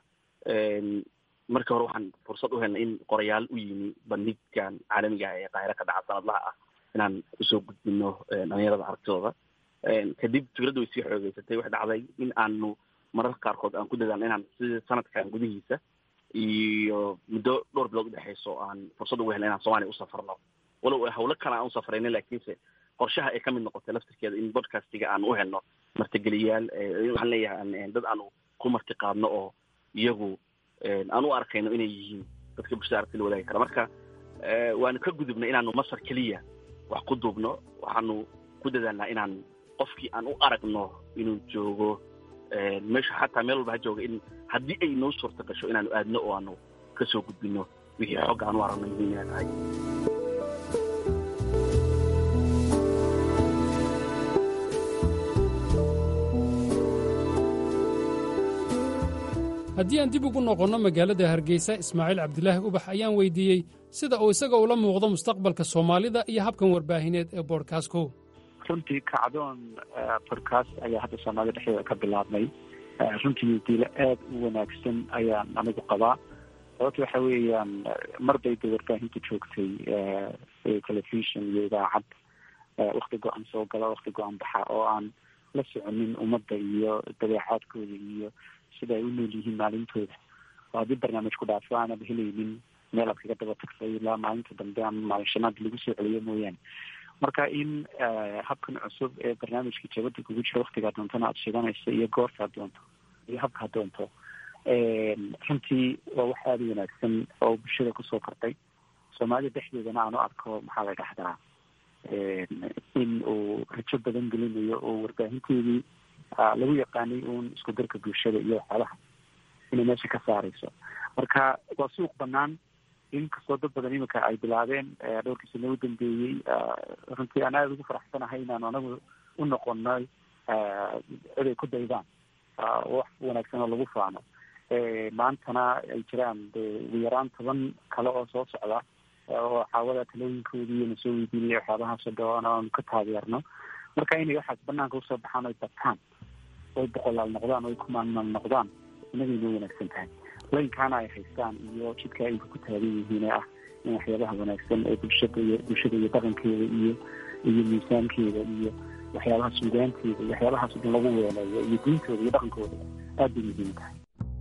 markii hore waxaan fursad u helnay in qorayaal u yimi bandhigkan caalamiga ah ee qaahiro ka dhaca sanadlaha ah inaan usoo gudbino dhalinyarada aragtidooda kadib fikradda way sii xoogeysatay waxay dhacday in aanu mararka qaarkood aan ku dadaalno inaan sida sanadkan gudihiisa iyo muddo dhowr bilood udhexeyso aan fursad ugu helna inaan soomaaliya usafarno walow hawlo kale aan usafraynin laakiinse qorshaha ay kamid noqotay laftirkeeda in bodcastiga aan u helno martigeliyaal waxaan leeyahay dad aanu ku marti qaadno oo iyagu aan u arkayno inay yihiin dadka bulshada aragti la wadaagi kara marka waanu ka gudubnay inaanu masar keliya wax ku duubno waxaanu ku dadaalnaa inaan qofkii aan u aragno inuu joogo meesha xataa meel walba ha jooga in haddii ay noo suurta gasho inaanu aadno oo aanu kasoo gudbino wixii xogga aan u aragno muhiim inay tahay haddii aan dib ugu noqonno magaalada hargeysa ismaaciil cabdilaahi ubax ayaan weydiiyey sida uu isaga ula muuqdo mustaqbalka soomaalida iyo habkan warbaahineed ee boodhkaasko runtii kacdoon bodcast ayaa hadda soomaalida dhexdeeda ka bilaabmay runtii diilo aada u wanaagsan ayaan anigu qabaa sababta waxa weeyaan mar bay da warbaahinta joogtay telefishon iyo idaacad wakti go-an soo gala wakti go-an baxa oo aan la soconin ummadda iyo dabeecaadkooda iyo sida ay u nool yihiin maalintooda oo haddii barnaamij ku dhaafo aanad helaynin meel aad kaga daba tagtay ilaa maalinta dambe ama maalin shanaad lagu soo celiyo mooyaane marka in habkan cusub ee barnaamijka jabada kugu jira waktigaa doontana aada shidanayso iyo goortaad doonto iyo habkaad doonto runtii waa wax aada u wanaagsan oo bulshada kusoo kordhay soomaalida dhexdeedana aan u arko maxaa la dhahdaa in uu rajo badan gelinayo oo warbaahinteedii lagu yaqaanay uun isku darka bulshada iyo waxyaabaha inay meesha ka saareyso marka waa suuq banaan inkastoo dad badan iminka ay bilaabeen dhowrkii sano u dambeeyey runtii aan aada ugu faraxsanahay inaanu anagu u noqonay cid ay ku daydaan wax wanaagsan oo lagu faano maantana ay jiraan de ugu yaraan toban kale oo soo socda oo xaawada talooyinkoodii na soo weydiinaya waxyaabahaasoo dhan aanu ka taageerno marka inay waxaas banaanka usoo baxaan oy bataan oy boqolaal noqdaan oy kumaanmal noqdaan inagay noo wanaagsan tahay laynkaana ay haystaan iyo jidka ay ku taagan yihiin ee ah in waxyaabaha wanaagsan ee bulshada iyo bulshada iyo dhaqankeeda iyo iyo miisaankeeda iyo waxyaabaha suugaanteeda iyo waxyaabahaas o dhan lagu weeleeyo iyo diintooda iyo dhaqankooda aad bay muhiim tahay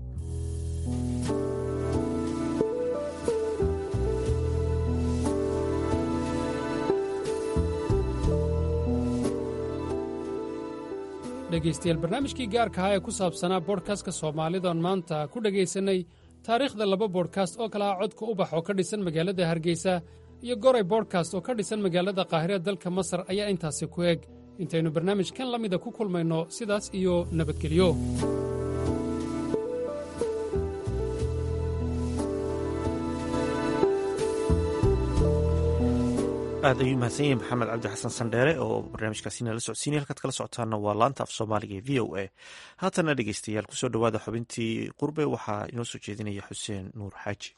dhegaystayaal barnaamijkii gaarka ahaa ee ku saabsanaa boodhkastka soomaalidaon maanta ku dhegaysanay taariikhda laba boodhkast oo kale ah codka ubax oo ka dhisan magaalada hargeysa iyo goray boodhkast oo ka dhisan magaalada qaahire dalka masar ayaa intaasi ku eg intaynu barnaamijkan la mida ku kulmayno sidaas iyo nabadgelyo aad ayuu mahadsan yahay maxamed cabdi xasan sandheere oo barnaamijkaasina la socodsiinay halkaad kala socotaana waa laanta af soomaaliga ee v o a haatana dhegeystayaal kusoo dhowaada xubintii qurbe waxaa inoo soo jeedinaya xuseen nuur xaaji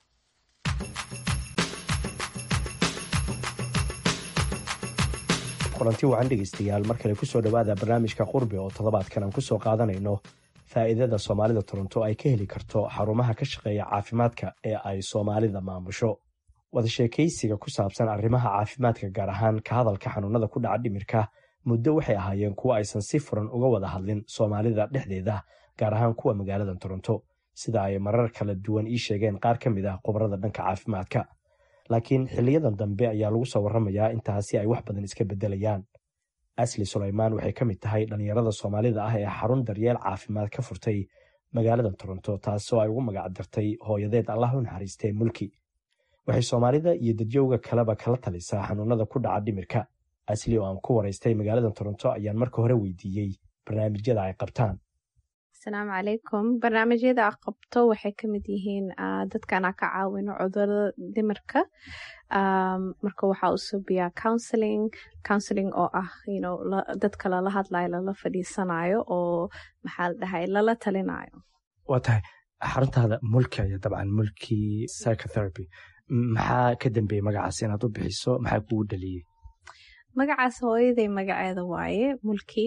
kulanti wacan dhegeystayaal mar kale kusoo dhowaada barnaamijka qurbe oo toddobaadkan aan kusoo qaadanayno faa'iidada soomaalida toronto ay ka heli karto xarumaha ka shaqeeya caafimaadka ee ay soomaalida maamusho wada sheekaysiga ku saabsan arrimaha caafimaadka gaar ahaan ka hadalka xanuunada ku dhaca dhimirka muddo waxay ahaayeen kuwa aysan si furan uga wada hadlin soomaalida dhexdeeda gaar ahaan kuwa magaalada toronto sida ay marar kala duwan ii sheegeen qaar ka mid ah khubarada dhanka caafimaadka laakiin xiliyadan dambe ayaa lagu soo warramayaa intaasi ay wax badan iska beddelayaan asli sulaymaan waxay ka mid tahay dhallinyarada soomaalida ah ee xarun daryeel caafimaad ka furtay magaalada toronto taasoo ay ugu magac dartay hooyadeed allah u naxariistee mulki waxay soomaalida iyo dadyowga kaleba kala talisaa xanuunada ku dhaca dhimirka asli oo aan ku waraystay magaalada toronto ayaan marka hore weydiiyey barnaamijyada ay qabtaan asalaamu calaykum barnaamijyada a qabto waxay ka mid yihiin dadkana ka caawino cudurada dhimirka marka waxaa u subiyaa counseling counseling oo ah dadka lala hadlayo lala fadhiisanayo oo maxaa la dhahay lala talinayo waa tahay xaruntaada mulki aya dabcan mulki psychotherapy maxaa ka dambeeyey magacaas inaad u bixiso maxaa kugu dhaliyey magacaas hooyaday magaceeda waaye mulki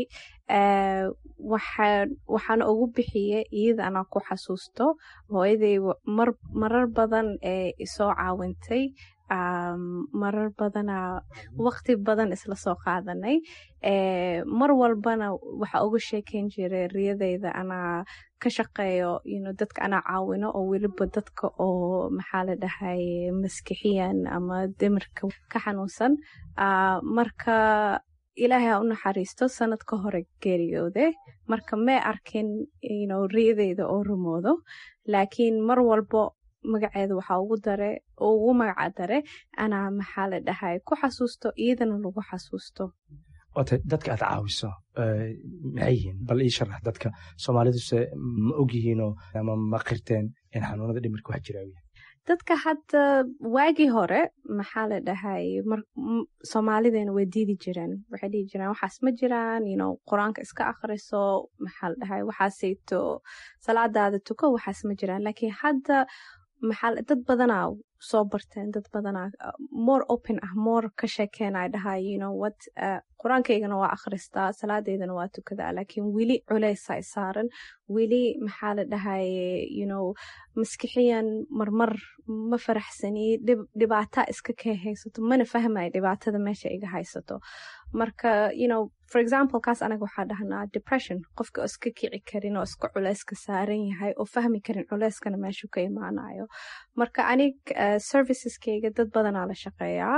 waxaana ugu bixiye iyada anaa ku xasuusto hooyaday marar badan ee isoo caawintay marar badana waqti badan isla soo qaadanay mar walbana waxa uga sheekeyn jiray riyadeyda anaa ka shaqeeyo dadka anaa caawino oo weliba dadka oo maxaa la dhahay maskixiyan ama dimirka ka xanuunsan marka ilaahay ha u naxariisto sanad ka hore geeriyoode marka may arkin riyadeyda oo rumoodo laakiin mar walbo magaceeda waxaa ugu dare ugu magaca dare anaa maxaa la dhahay ku xasuusto iyadana lagu xasuusto waata dadka aad caawiso maxay yihiin bal ii sharax dadka soomaaliduse ma og yihiinoo ama ma qirteen in xanuunada dhimirka wax jiraa yahay dadka hadda waagii hore maxaa la dhahay soomaalideena way diidi jireen waxay dhihi jireen waxaas ma jiraan qur-aanka iska akhriso maxaa la dhahay waxaasayto salaadaada tuko waxaas ma jiraan laakiin hadda maxaa dad badanaa soo barteen dad badanaa more open ah more ka sheekeenay dhahay you know what qur-aankaygana waa akhristaa salaadeydana waa tukadaa laakiin weli culeysa saaran weli maxaa la dhahay you know maskixiyan marmar ma faraxsani dhibaata iska kee haysato mana fahmaya dhibaatada meesha iga haysato marka you know for example kaas anaga waxaa dhahnaa depression qofka oo iska kici karin oo iska culeyska saaran yahay oo fahmi karin culeyskana meeshuu ka imaanayo marka anig serviceskeyga dad badanaa la shaqeeyaa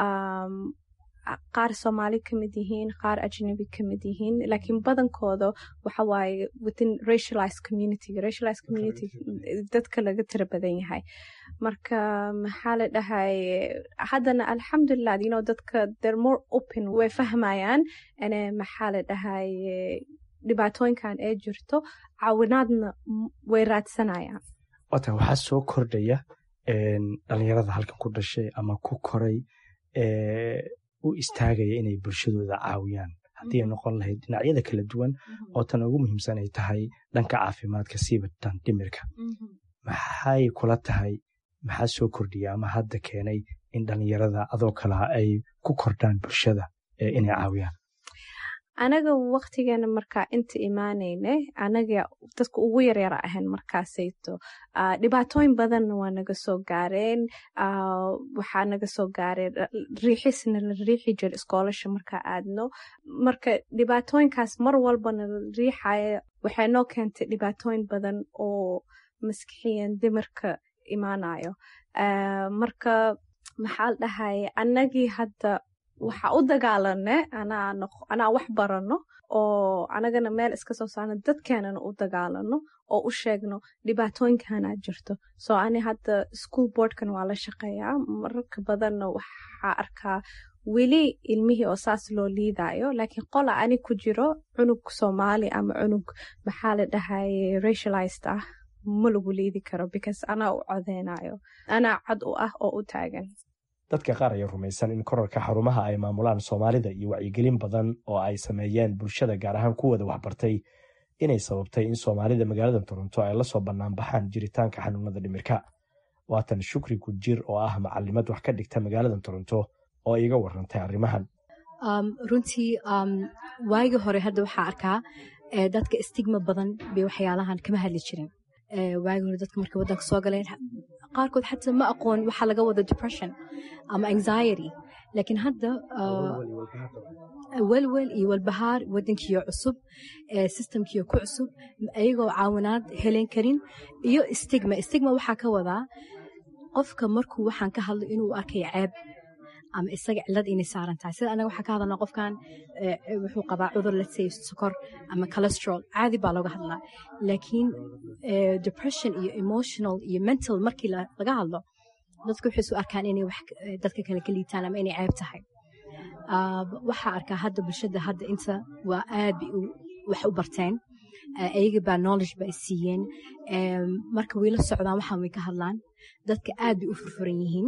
qaar soomaali ka mid yihiin qaar ajnabi ka mid yihiin laakiin badankooda waxa waaye within racialized community racialized community dadka laga tira badan yahay marka maxaa la dhahay haddana alxamdulilah you know dadka they're more open way fahmayaan ane maxaa la dhahay dhibaatooyinkan ee jirto caawinaadna way raadsanayaan wata waxaa soo kordhaya dhalinyarada halkan ku dhashay ama ku koray u istaagaya inay bulshadooda caawiyaan haddii ay noqon lahayd dhinacyada kala duwan oo tan ugu muhiimsan ay tahay dhanka caafimaadka siibatan dhimirka maxay kula tahay maxaa soo kordhiya ama hadda keenay in dhalinyarada adoo kalaha ay ku kordhaan bulshada inay caawiyaan anaga waktigeena markaa inta imaanayne anaga dadka ugu yaryara ahayn markaasayto dhibaatooyin badanna waa naga soo gaareen waxaa naga soo gaareen riixisna la riixi jira iskoolasha markaa aadno marka dhibaatooyinkaas mar walbana la riixaya waxay noo keentay dhibaatooyin badan oo maskixiyan dimarka imaanayo marka maxaa la dhahaya anagii hadda waxaa u dagaalane anaa wax barano oo anagana meel iska soo saarno dadkeenana u dagaalano oo u sheegno dhibaatooyinkanaa jirto soo ani hadda school boardkan waa la shaqeeyaa mararka badanna waxaa arkaa weli ilmihii oo saas loo liidayo laakiin qola ani ku jiro cunug soomaali ama cunug maxaa la dhahaye racialized ah ma lagu liidi karo because anaa u codeynayo anaa cad u ah oo u taagan dadka qaar ayaa rumaysan in korarka xarumaha ay maamulaan soomaalida iyo wacyigelin badan oo ay sameeyeen bulshada gaar ahaan kuwooda waxbartay inay sababtay in soomaalida magaalada toronto ay lasoo banaanbaxaan jiritaanka xanuunada dhimirka waatan shukri gujir oo ah macalimad wax ka dhigta magaalada toronto oo iga warantay arrimahan runtii waagii hore hadda waxaa arkaa dadka stigma badan bay waxyaalahan kama hadli jirin waagii hore dadka markay waddanka soo galeen qaarkood xataa ma aqoon waxaa laga wada depression ama anxiety laakiin hadda welwel iyo walbahaar waddankiiyo cusub systemkiiyo ku cusub ayagoo caawinaad helen karin iyo stigma stigma waxaa ka wadaa qofka markuu waxaan ka hadlo inuu arkay ceeb ama isaga cilad inay saaran tahay sida anaga waxaa ka hadalnaa qofkan wuxuu qabaa cudur let's say sokor ama cholesterol caadi baa looga hadlaa laakiin depression iyo emotional iyo mental markii laga hadlo dadku waxay isu arkaan inay wax dadka kale ka liitaan ama inay ceeb tahay waxaa arkaa hadda bulshada hadda inta waa aad bay wax u barteen ayaga baa knowledge ba siiyeen marka way la socdaan waxaan way ka hadlaan dadka aad bay u furfuran yihiin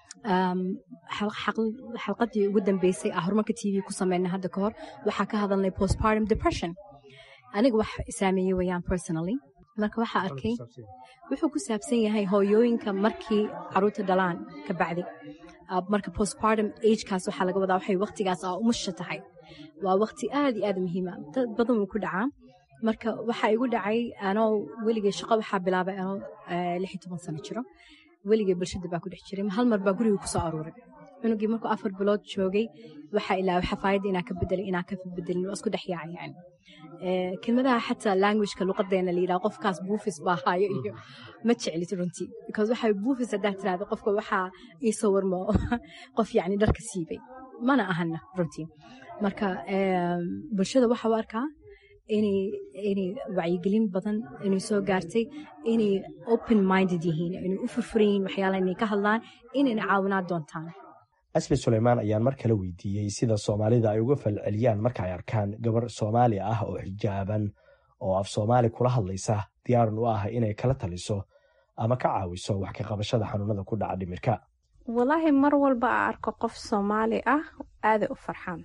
xalqadii ugu dambeysay ah horumarka t v ku sameynay hadda ka hor waxaa ka hadalnay postpartum depression aniga wax saameeyey wayaan personally marka waxaa arkay wuxuu ku saabsan yahay hooyooyinka markii caruurta dhalaan ka bacdi marka postpartum agekaas waxaa laga wadaa waxay waqtigaas aa umusha tahay waa waqti aad iyo aad muhiima dad badan wuu ku dhacaa marka waxaa igu dhacay anoo weligay shaqo waxaa bilaabay anoo lix iyo toban sano jiro weligay bulshada baa ku dhex jiray hal mar baa guriga kusoo aruuray cunugii markuu afar bilood joogay waxaa ilaaway xafaayadda inaa ka bedelay inaa ka bedelin waa isku dhex yaacay yani kelmadaha xataa languageka luqadeena la yidhaha qofkaas buufis baa haayo iyo ma jeclit runtii because waxaa buufis haddaa tirahda qofka waxaa iisoo warmo qof yacni dharka siibay mana ahana runtii marka bulshada waxaa u arkaa inay inay wacyigelin badan inay soo gaartay inay open minded yihiin inay u furfuran yihiin waxyaalaha inay ka hadlaan inayna caawinaad doontaan asli suleymaan ayaan mar kale weydiiyey sida soomaalida ay uga falceliyaan marka ay arkaan gabar soomaali ah oo xijaaban oo af soomaali kula hadlaysa diyaaran u ah inay kala taliso ama ka caawiso wax ka qabashada xanuunada ku dhaca dhimirka walaahi mar walba a arko qof soomaali ah aaday u farxaan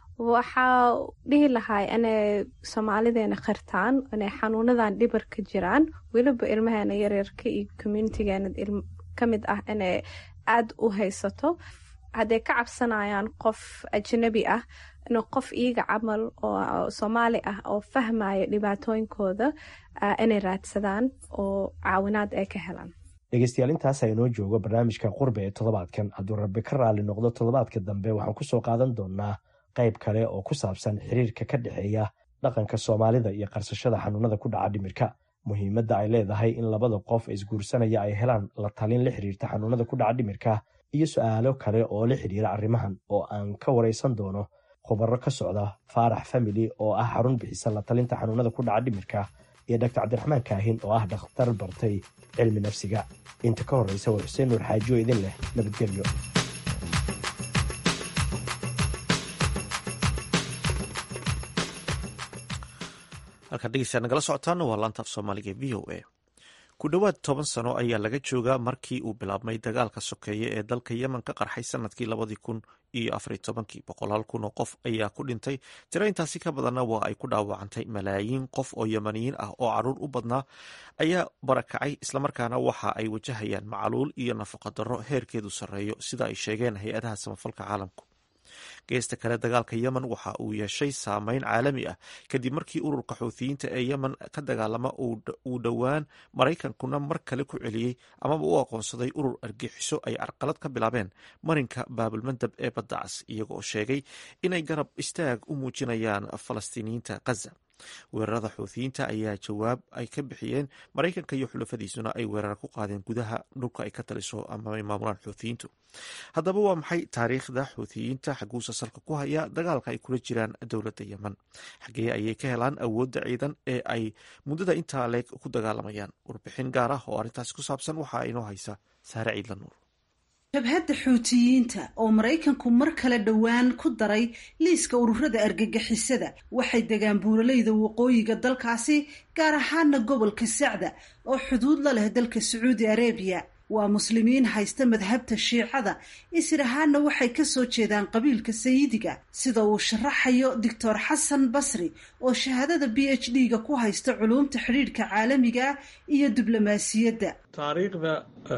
waxaa dhihi lahaa inay soomaalideena qirtaan inay xanuunadan dhibar ka jiraan weliba ilmaheena yaryarka iyo communitigeena ka mid ah inay aada u haysato hadday ka cabsanayaan qof ajnabi ah inuu qof iiga camal oo soomaali ah oo fahmaya dhibaatooyinkooda inay raadsadaan oo caawinaad ay ka helaan dhegeystayaal intaasa inoo joogo barnaamijka qurbe ee toddobaadkan hadduu rabbi ka raali noqdo toddobaadka dambe waxaan kusoo qaadan doonaa qayb kale oo ku saabsan xiriirka ka dhexeeya dhaqanka soomaalida iyo qarsashada xanuunada ku dhaca dhimirka muhiimadda ay leedahay in labada qof isguursanaya ay helaan la talin la xiriirta xanuunada ku dhaca dhimirka iyo su-aalo kale oo la xidhiira arrimahan oo aan ka waraysan doono khubaro ka socda faarax family oo ah xarun bixisa la talinta xanuunada ku dhaca dhimirka iyo dr cabdiraxmaan kaahin oo ah dhakhtar bartay cilmi nafsiga inta ka horreysa war xuseen nuur xaajiyo idin leh nabadgelyo halkaan dhegeystayaa nagala socotaana waa laanta af soomaaliga v o a ku dhowaad toban sano ayaa laga joogaa markii uu bilaabmay dagaalka sokeeye ee dalka yemen ka qarxay sanadkii labadii kun iyo afariy tobankii boqolaal kun oo qof ayaa ku dhintay tiro intaasi ka badanna waa ay ku dhaawacantay malaayiin qof oo yemaniyiin ah oo caruur u badnaa ayaa barakacay islamarkaana waxa ay wajahayaan macaluul iyo nafaqa darro heerkeedu sarreeyo sida ay sheegeen hay-adaha samafalka caalamku geesta kale dagaalka yemen waxa uu yeeshay saameyn caalami ah kadib markii ururka xuuthiyiinta ee yemen ka dagaalama uu dhowaan maraykankuna mar kale ku celiyey amaba u aqoonsaday urur argixiso ay carqalad ka bilaabeen marinka baabulmandab ee badda cas iyagooo sheegay inay garab istaag u muujinayaan falastiiniyiinta khaza weerarada xuuthiyiinta ayaa jawaab ay ka bixiyeen maraykanka iyo xulafadiisuna ay weerar ku qaadeen gudaha dhulka ay ka taliso ama ay maamulaan xuuthiyiintu haddaba waa maxay taariikhda xuuthiyiinta xaguusa salka ku haya dagaalka ay kula jiraan dowladda yemen xaggee ayay ka helaan awoodda ciidan ee ay muddada intaa leeg ku dagaalamayaan warbixin gaar ah oo arrintaasi ku saabsan waxaa inoo haysa saare ciidla nuur jabhadda xuutiyiinta oo maraykanku mar kale dhowaan ku daray liiska ururada argagixisada waxay degaan buuraleyda waqooyiga dalkaasi gaar ahaana gobolka sacda oo xuduud la leh dalka sacuudi arabiya waa muslimiin haysta madhabta shiicada isir ahaana waxay kasoo jeedaan qabiilka sayidiga sida uu sharaxayo doctor xasan basri oo shahaadada b h d ga ku haysta culuumta xidhiidhka caalamiga iyo diblomaasiyadda taariikhda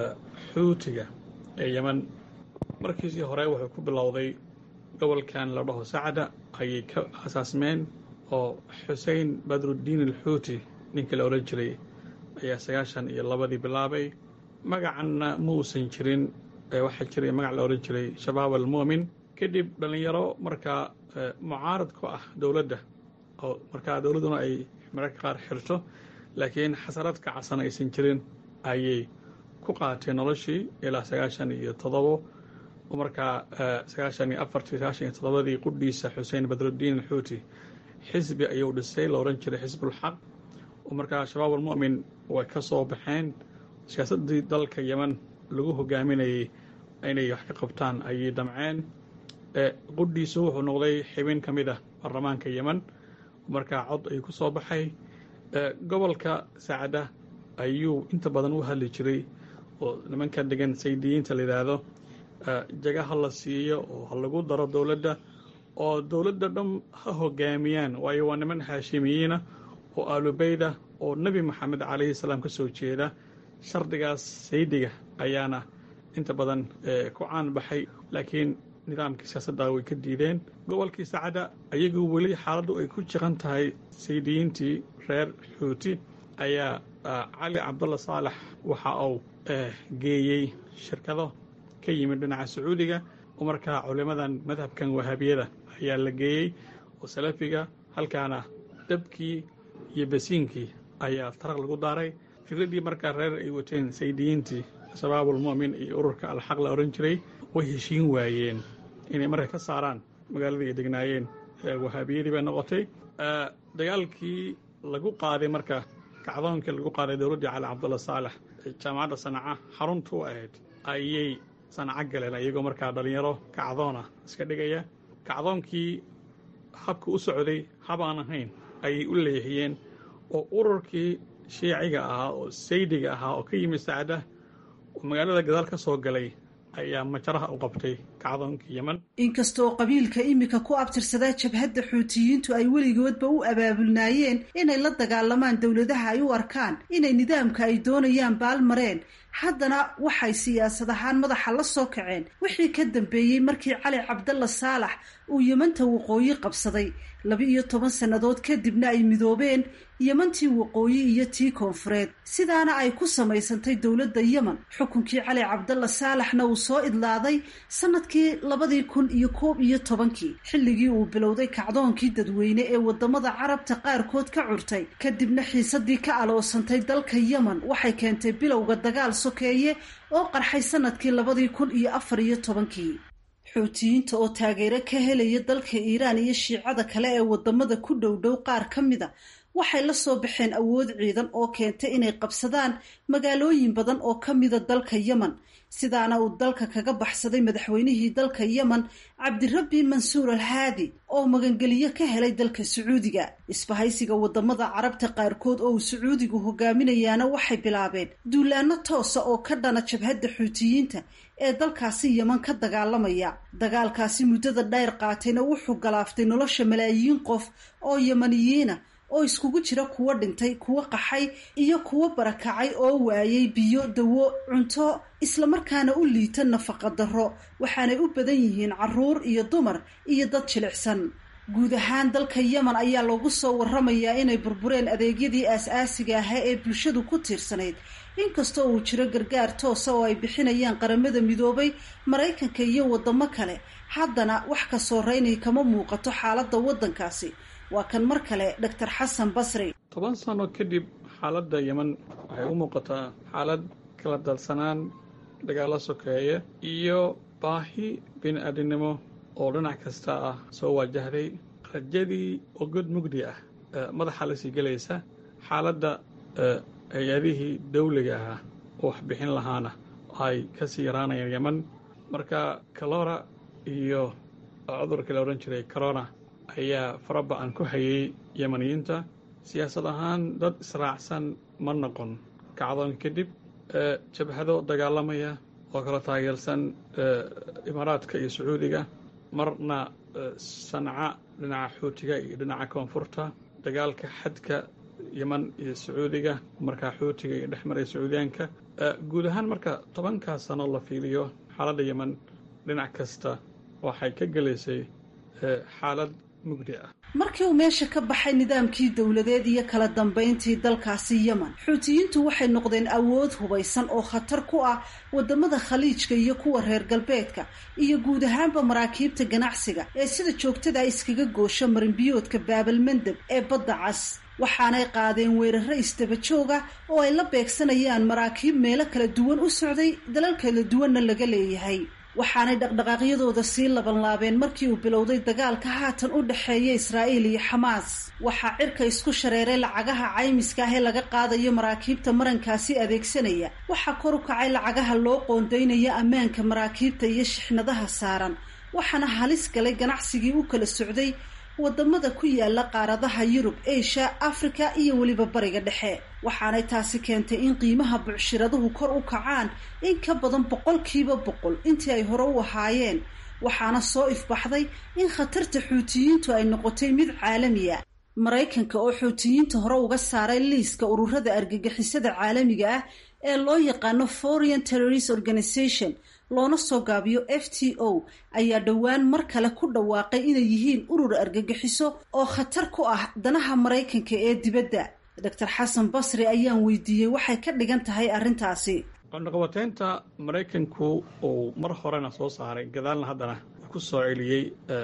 xuutiga ee yemen markiisii hore wuxuu ku bilowday gobolkan la dhaho sacda ayay ka asaasmeen oo xusein badruddiin alxuuti ninka la odhan jiray ayaa sagaashan iyo labadii bilaabay magacanna ma uusan jirin waxaa jiray magac la odhan jiray shabaab almu'min kadib dhallinyaro markaa mucaarad ku ah dowladda oo markaa dowladduna ay mararka qaar xirto laakiin xasarad kacsan aysan jirin ayay ku qaateen noloshii ilaa sagaashan iyo toddobo oo markaa sagaashan iyo afartii sagaashan iyo toddobadii qudhiisa xuseen badruddiin alxuuti xisbi ayuu dhisay la odhan jiray xisbulxaq oo markaa shabaab almu'min way ka soo baxeen siyaasaddii dalka yemen lagu hogaaminayay inay wax ka qabtaan ayay damceen qudhiisu wuxuu noqday xibin ka mid ah baarlamaanka yemen markaa cod ayuu ku soo baxay gobolka sacda ayuu inta badan u hadli jiray oo nimanka degan saydiyiinta la yidhaahdo jaga ha la siiyo oo ha lagu daro dowladda oo dowladda dhan ha hogaamiyaan waayo waa niman haashimiyiina oo aalubeyda oo nebi moxamed calayhi salaam ka soo jeeda shardigaas saydiga ayaana inta badan ku caan baxay laakiin nidaamkii siyaasadda way ka diideen gobolkii sacda ayagu weli xaaladdu ay ku jiqan tahay saydiyiintii reer xuuti ayaa cali cabdulla saalax waxa uu geeyey shirkado ka yimid dhinaca sacuudiga oo markaa culimmadan madhabkan wahaabiyada ayaa la geeyey oo salafiga halkaana dabkii iyo basiinkii ayaa taraq lagu daaray fikraddii markaa reer ay wateen saydiyiintii shabaabulmu'min iyo ururka alxaq la odhan jiray way heshiin waayeen inay marka ka saaraan magaaladii ay degnaayeen wahaabiyadii bay noqotay dagaalkii lagu qaaday marka kacdoonkii lagu qaaday dowladdii cali cabdulla saalax jaamacadda sanaca xaruntu ahayd ayay sanaco galeen iyagoo markaa dhallinyaro kacdoona iska dhigaya kacdoonkii habka u socday habaan ahayn ayay u leexiyeen oo ururkii shiiciga ahaa oo saydiga ahaa oo ka yimid sacda oo magaalada gadaal ka soo galay ayaa majaraha u qabtay kacdoonkii yemen inkastoo qabiilka imika ku abtirsadaa jabhadda xuutiyiintu ay weligoodba u abaabulnaayeen inay la dagaalamaan dowladaha ay u arkaan inay nidaamka ay doonayaan baalmareen haddana waxay siyaasad ahaan madaxa la soo kaceen wixii ka dambeeyey markii cali cabdalla saalax uu yemanta waqooyi qabsaday laba-iyo toban sannadood kadibna ay midoobeen yemantii waqooyi iyo tii koonfureed sidaana ay ku samaysantay dowladda yemen xukunkii cali cabdalla saalaxna uu soo idlaaday sanadkii labadii kun iyo koob iyo tobankii xilligii uu bilowday kacdoonkii dadweyne ee wadamada carabta qaarkood ka curtay kadibna xiisadii ka aloosantay dalka yemen waxay keentay bilowga dagaal sokeeye oo qarxay sanadkii labadii kun iyo afar iyo tobankii xuutiyiinta oo taageero ka helaya dalka iiraan iyo shiicada kale ee wadamada ku dhow dhow qaar ka mida waxay la soo baxeen awood ciidan oo keentay inay qabsadaan magaalooyin badan oo ka mida dalka yemen sidaana uu dalka kaga baxsaday madaxweynihii dalka yemen cabdirabbi mansuur al haadi oo magangeliyo ka helay dalka sacuudiga isbahaysiga wadamada carabta qaarkood oo uu sacuudigu hogaaminayaana waxay bilaabeen duulaano toosa oo ka dhana jabhadda xuutiyiinta ee dalkaasi yeman ka dagaalamaya dagaalkaasi muddada dheer qaatayna wuxuu galaaftay nolosha malaayiin qof oo yemaniyiina oo iskugu jira kuwo dhintay kuwo qaxay iyo kuwo barakacay oo waayay biyo dawo cunto islamarkaana u liita nafaqa darro waxaanay u badan yihiin caruur iyo dumar iyo dad jilicsan guud ahaan dalka yemen ayaa lagu soo waramayaa inay burbureen adeegyadii aas-aasiga ahaa ee bulshadu ku tiirsanayd inkastoo uu jiro gargaar toosa oo ay bixinayaan qaramada midoobay maraykanka iyo wadamo kale haddana wax ka sooreynay kama muuqato xaaladda waddankaasi waa kan mar kale doctor xasan basri toban sano kadib xaaladda yemen waxay u muuqataa xaalad kala dalsanaan dagaalo sokeeye iyo baahi bini-aadinimo oo dhinac kasta ah soo waajahday rajadii oo god mugdi ah madaxa la sii gelaysa xaaladda hay-adihii dawliga ahaa oo wax bixin lahaana ay ka sii yaraanayaan yemen marka kalora iyo cudurkii la odhan jiray corona ayaa faraba-an ku hayay yemaniyiinta siyaasad ahaan dad israacsan ma noqon kacdoon kadib jabhado dagaalamaya oo kala taageersan imaaraadka iyo sacuudiga marna sanca dhinaca xuutiga iyo dhinaca koonfurta dagaalka xadka yeman iyo sacuudiga markaa xuutiga iyo dhex maraya sacuudiyaanka guud ahaan marka tobankaas sano la fiiliyo xaaladda yemen dhinac kasta waxay ka gelaysay xaalad mugdi ah markii uu meesha ka baxay nidaamkii dowladeed iyo kala dambayntii dalkaasi yemen xuutiyiintu waxay noqdeen awood hubaysan oo khatar ku ah wadamada khaliijka iyo kuwa reer galbeedka iyo guud ahaanba maraakiibta ganacsiga ee sida joogtada iskaga goosha marinbiyoodka baabalmandeb ee badda cas waxaanay qaadeen weeraro isdaba jooga oo ay la beegsanayaan maraakiib meelo kala duwan u socday dalal kala duwanna laga leeyahay waxaanay dhaqdhaqaaqyadooda sii labanlaabeen markii uu bilowday dagaalka haatan u dhexeeya israa'iil iyo xamaas waxaa cirka isku shareeray lacagaha caymiska ah ee laga qaadayo maraakiibta marankaasi adeegsanaya waxaa kor u kacay lacagaha loo qoondaynaya ammaanka maraakiibta iyo shixnadaha saaran waxaana halis galay ganacsigii u kala socday wadamada ku yaala qaaradaha yurub asia africa iyo weliba bariga dhexe waxaanay taasi keentay in qiimaha bucshiraduhu kor u kacaan in ka badan boqolkiiba boqol intii ay hore u ahaayeen waxaana soo ifbaxday in khatarta xuutiyiintu ay noqotay mid caalamiya maraykanka oo xuutiyiinta hore uga saaray liiska ururada argagixisada caalamiga ah ee loo yaqaano foreign terrorist organization loona soo gaabiyo f t o ayaa dhowaan mar kale ku dhawaaqay inay yihiin urur argagixiso oo khatar ku ah danaha maraykanka ee dibadda doctor xasan basri ayaan weydiiyey waxay ka dhigan tahay arrintaasi qondhaqabateynta maraykanku uu mar horena soo saaray gadaalna haddana ku soo celiyey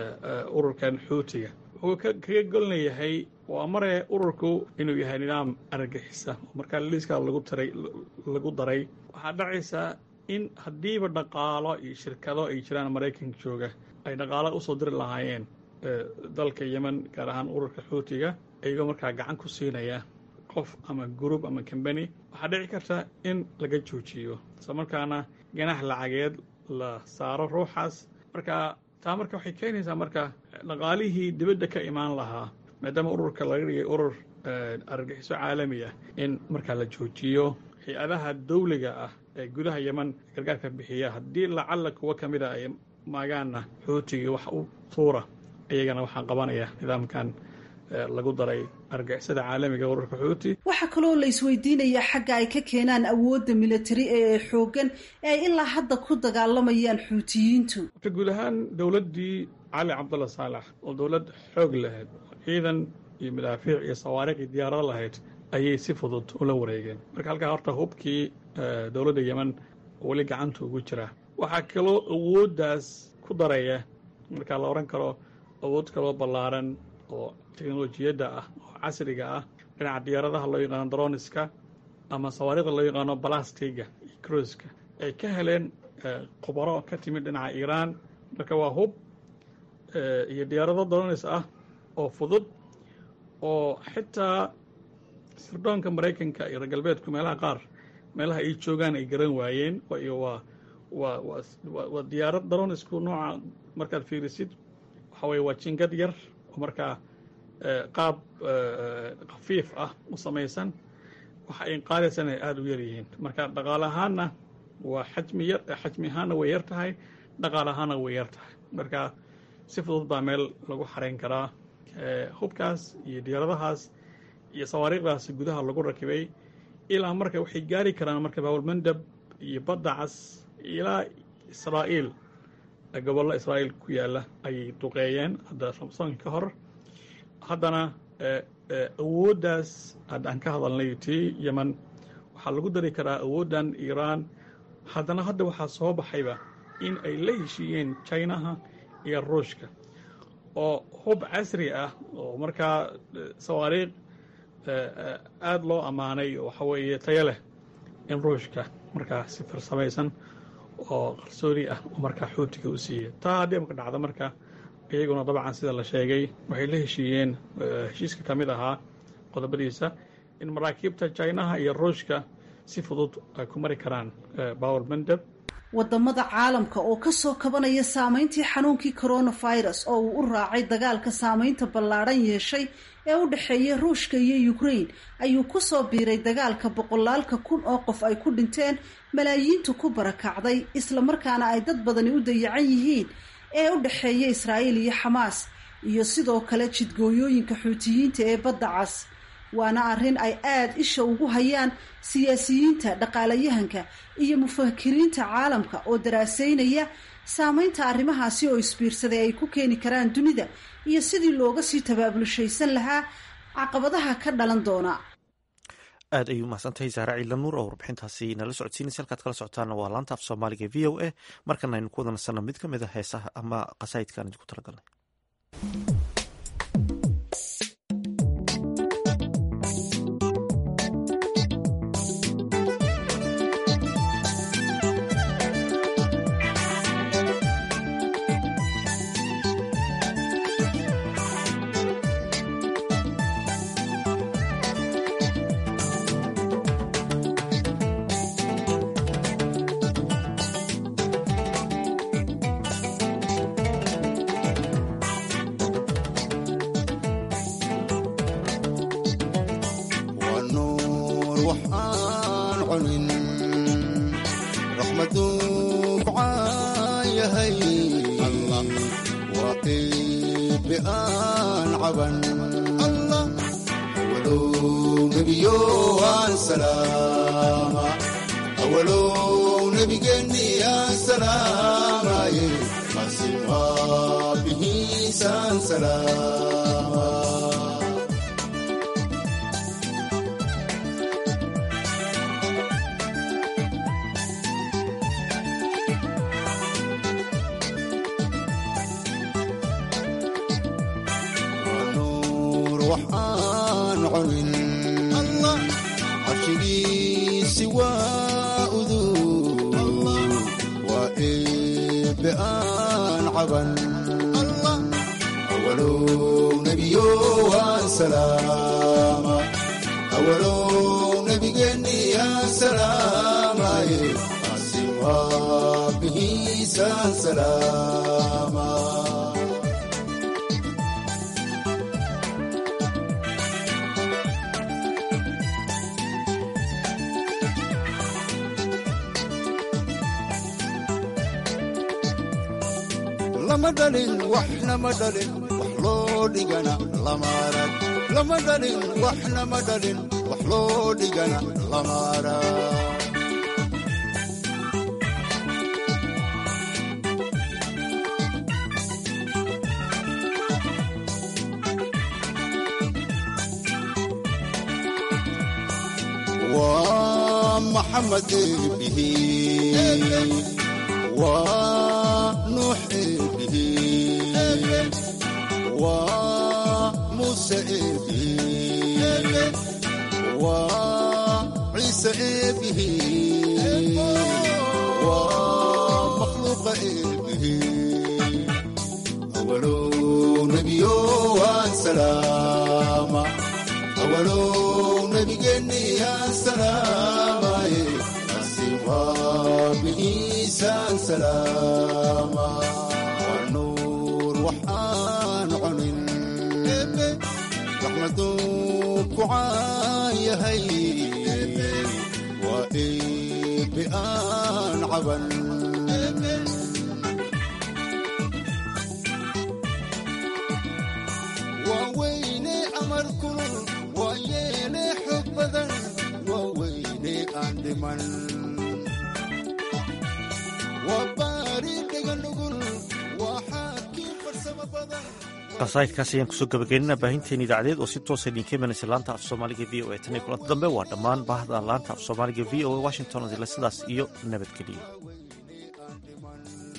ururkan xuutiga wuxuu kaga golnayahay waa mare ururku inuu yahay nidaam argagixisa oo markaa liiska lagu taray lagu daray waxaa dhacaysaa in haddiiba dhaqaalo iyo shirkado ay jiraan maraykanka jooga ay dhaqaalo usoo diri lahaayeen dalka yemen gaar ahaan ururka xuutiga iyagoo markaa gacan ku siinaya qof ama group ama combany waxaa dhici karta in laga joojiyo isla markaana ganax lacageed la saaro ruuxaas marka taa marka waxay keenaysaa marka dhaqaalihii dibadda ka imaan lahaa maadaama ururka laga dhigay urur argagixiso caalami ah in markaa la joojiyo hay-adaha dawliga ah ee gudaha yeman gargaarka bixiya haddii lacalla kuwa ka mid a ay maagaanna xuutigii wax u tuura iyagana waxaa qabanaya nidaamkan lagu daray argixisada caalamiga ururka xuuti waxaa kaloo la isweydiinayaa xagga ay ka keenaan awoodda militari ee xoogan ee ay ilaa hadda ku dagaalamayaan xuutiyiintu marka guud ahaan dowladdii cali cabdulla saalax oo dowlad xoog lahayd oo ciidan iyo madaafiic iyo sawaariq iyo diyaarado lahayd ayay si fudud ula wareegeen marka halkaa horta hubkii dowladda yemen weli gacanta ugu jira waxaa kaloo awooddaas ku daraya markaa la odhan karo awood kaloo ballaaran oo teknolojiyadda ah oo casriga ah dhinaca diyaaradaha loo yaqaano droniska ama sawaariiqda loo yaqaano balastiga iyo cruiska ay ka heleen khubaro ka timid dhinaca iiraan marka waa hub iyo diyaarado dronis ah oo fudud oo xitaa sirdoonka maraykanka iyo reer galbeedku meelaha qaar meelaha ay joogaan ay garan waayeen iyo waa waa waa waa diyaarad dronisku nooca markaad fiirisid waxa weye waa jingad yar oo markaa qaab khafiif ah u samaysan waxa ay qaadaysana ay aada u yar yihiin marka dhaqaale ahaanna waa xajmi yar xajmi ahaanna way yar tahay dhaqaale ahaanna way yar tahay marka si fudud baa meel lagu xarayn karaa hubkaas iyo diyaaradahaas iyo sawaariikhdaasi gudaha lagu rakibay ilaa marka waxay gaari karaan marka bawlmandab iyo badda cas ilaa israa'iil gobollo israa'iil ku yaalla ayay duqeeyeen hadda ramsoonka ka hor haddana awooddaas haddaan ka hadalnay tii yeman waxaa lagu dari karaa awooddan iiraan haddana hadda waxaa soo baxayba in ay la heshiiyeen jinaha iyo ruushka oo hub casri ah oo markaa sawaariikh aada loo ammaanay waxa weeye tayo leh in ruushka markaa si farsamaysan oo qarsooni ah oo markaa xuutiga u siiyey taa haddii marka dhacda marka iyaguna dabcan sida la sheegay waxay la heshiiyeen heshiiska ka mid ahaa qodobadiisa in maraakiibta jinaha iyo ruushka si fudud ay ku mari karaan bawel mandab wadamada caalamka oo kasoo kabanaya saameyntii xanuunkii coronavirus oo uu u raacay dagaalka saameynta ballaadhan yeeshay ee u dhexeeya ruushka iyo ukraine ayuu kusoo biiray dagaalka boqolaalka kun oo qof ay ku dhinteen malaayiintu ku barakacday islamarkaana ay dad badani u dayacan yihiin ee u dhexeeya israa'iil iyo xamaas iyo sidoo kale jidgooyooyinka xuutiyiinta ee badda cas waana arrin ay aada isha ugu hayaan siyaasiyiinta dhaqaalayahanka iyo mufakiriinta caalamka oo daraaseynaya saameynta arrimahaasi oo isbiirsaday ay ku keeni karaan dunida iyo sidii looga sii tabaabulshaysan lahaa caqabadaha ka dhalan doona aad ayuu mahadsantahay saare ciila nuur oo warbixintaasi nala socodsiinaysa halkaad kala socotaana waa laanta af soomaaliga v o a markana aynu ku wada nasanno mid ka mid a heesaha ama qasaa'idkaan idinku talagalnay lama dhalin waxna ma dhalin wax loo dhigana lama arag lama dhalin waxna ma dhalin wax loo dhigana lama arag waa maxamed eebihi waa nuux eebihi waa muuse eebihi waa ciise eebihi waa makhluuqa eebihi awalow nebiyo waan salaama awalow nebigeenni aan salaamaye asi waa bihiisaan salaama waa nuur waxaan cunin raxmaduu ku caan yahay waa eebbe aan caban waa weyne amar kulul waaye dhiman waa baari dhaga nugul waa xaakii farsamo badan qasaa'idkaas ayaan kusoo gabagaynana baahinteen idaacadeed oo si toosa idinka imanaysa laanta af soomaaliga v o e tan iyo kulanta dambe waa dhammaan baahda laanta af soomaaliga v o e washington odile sidaas iyo nabadgeliyo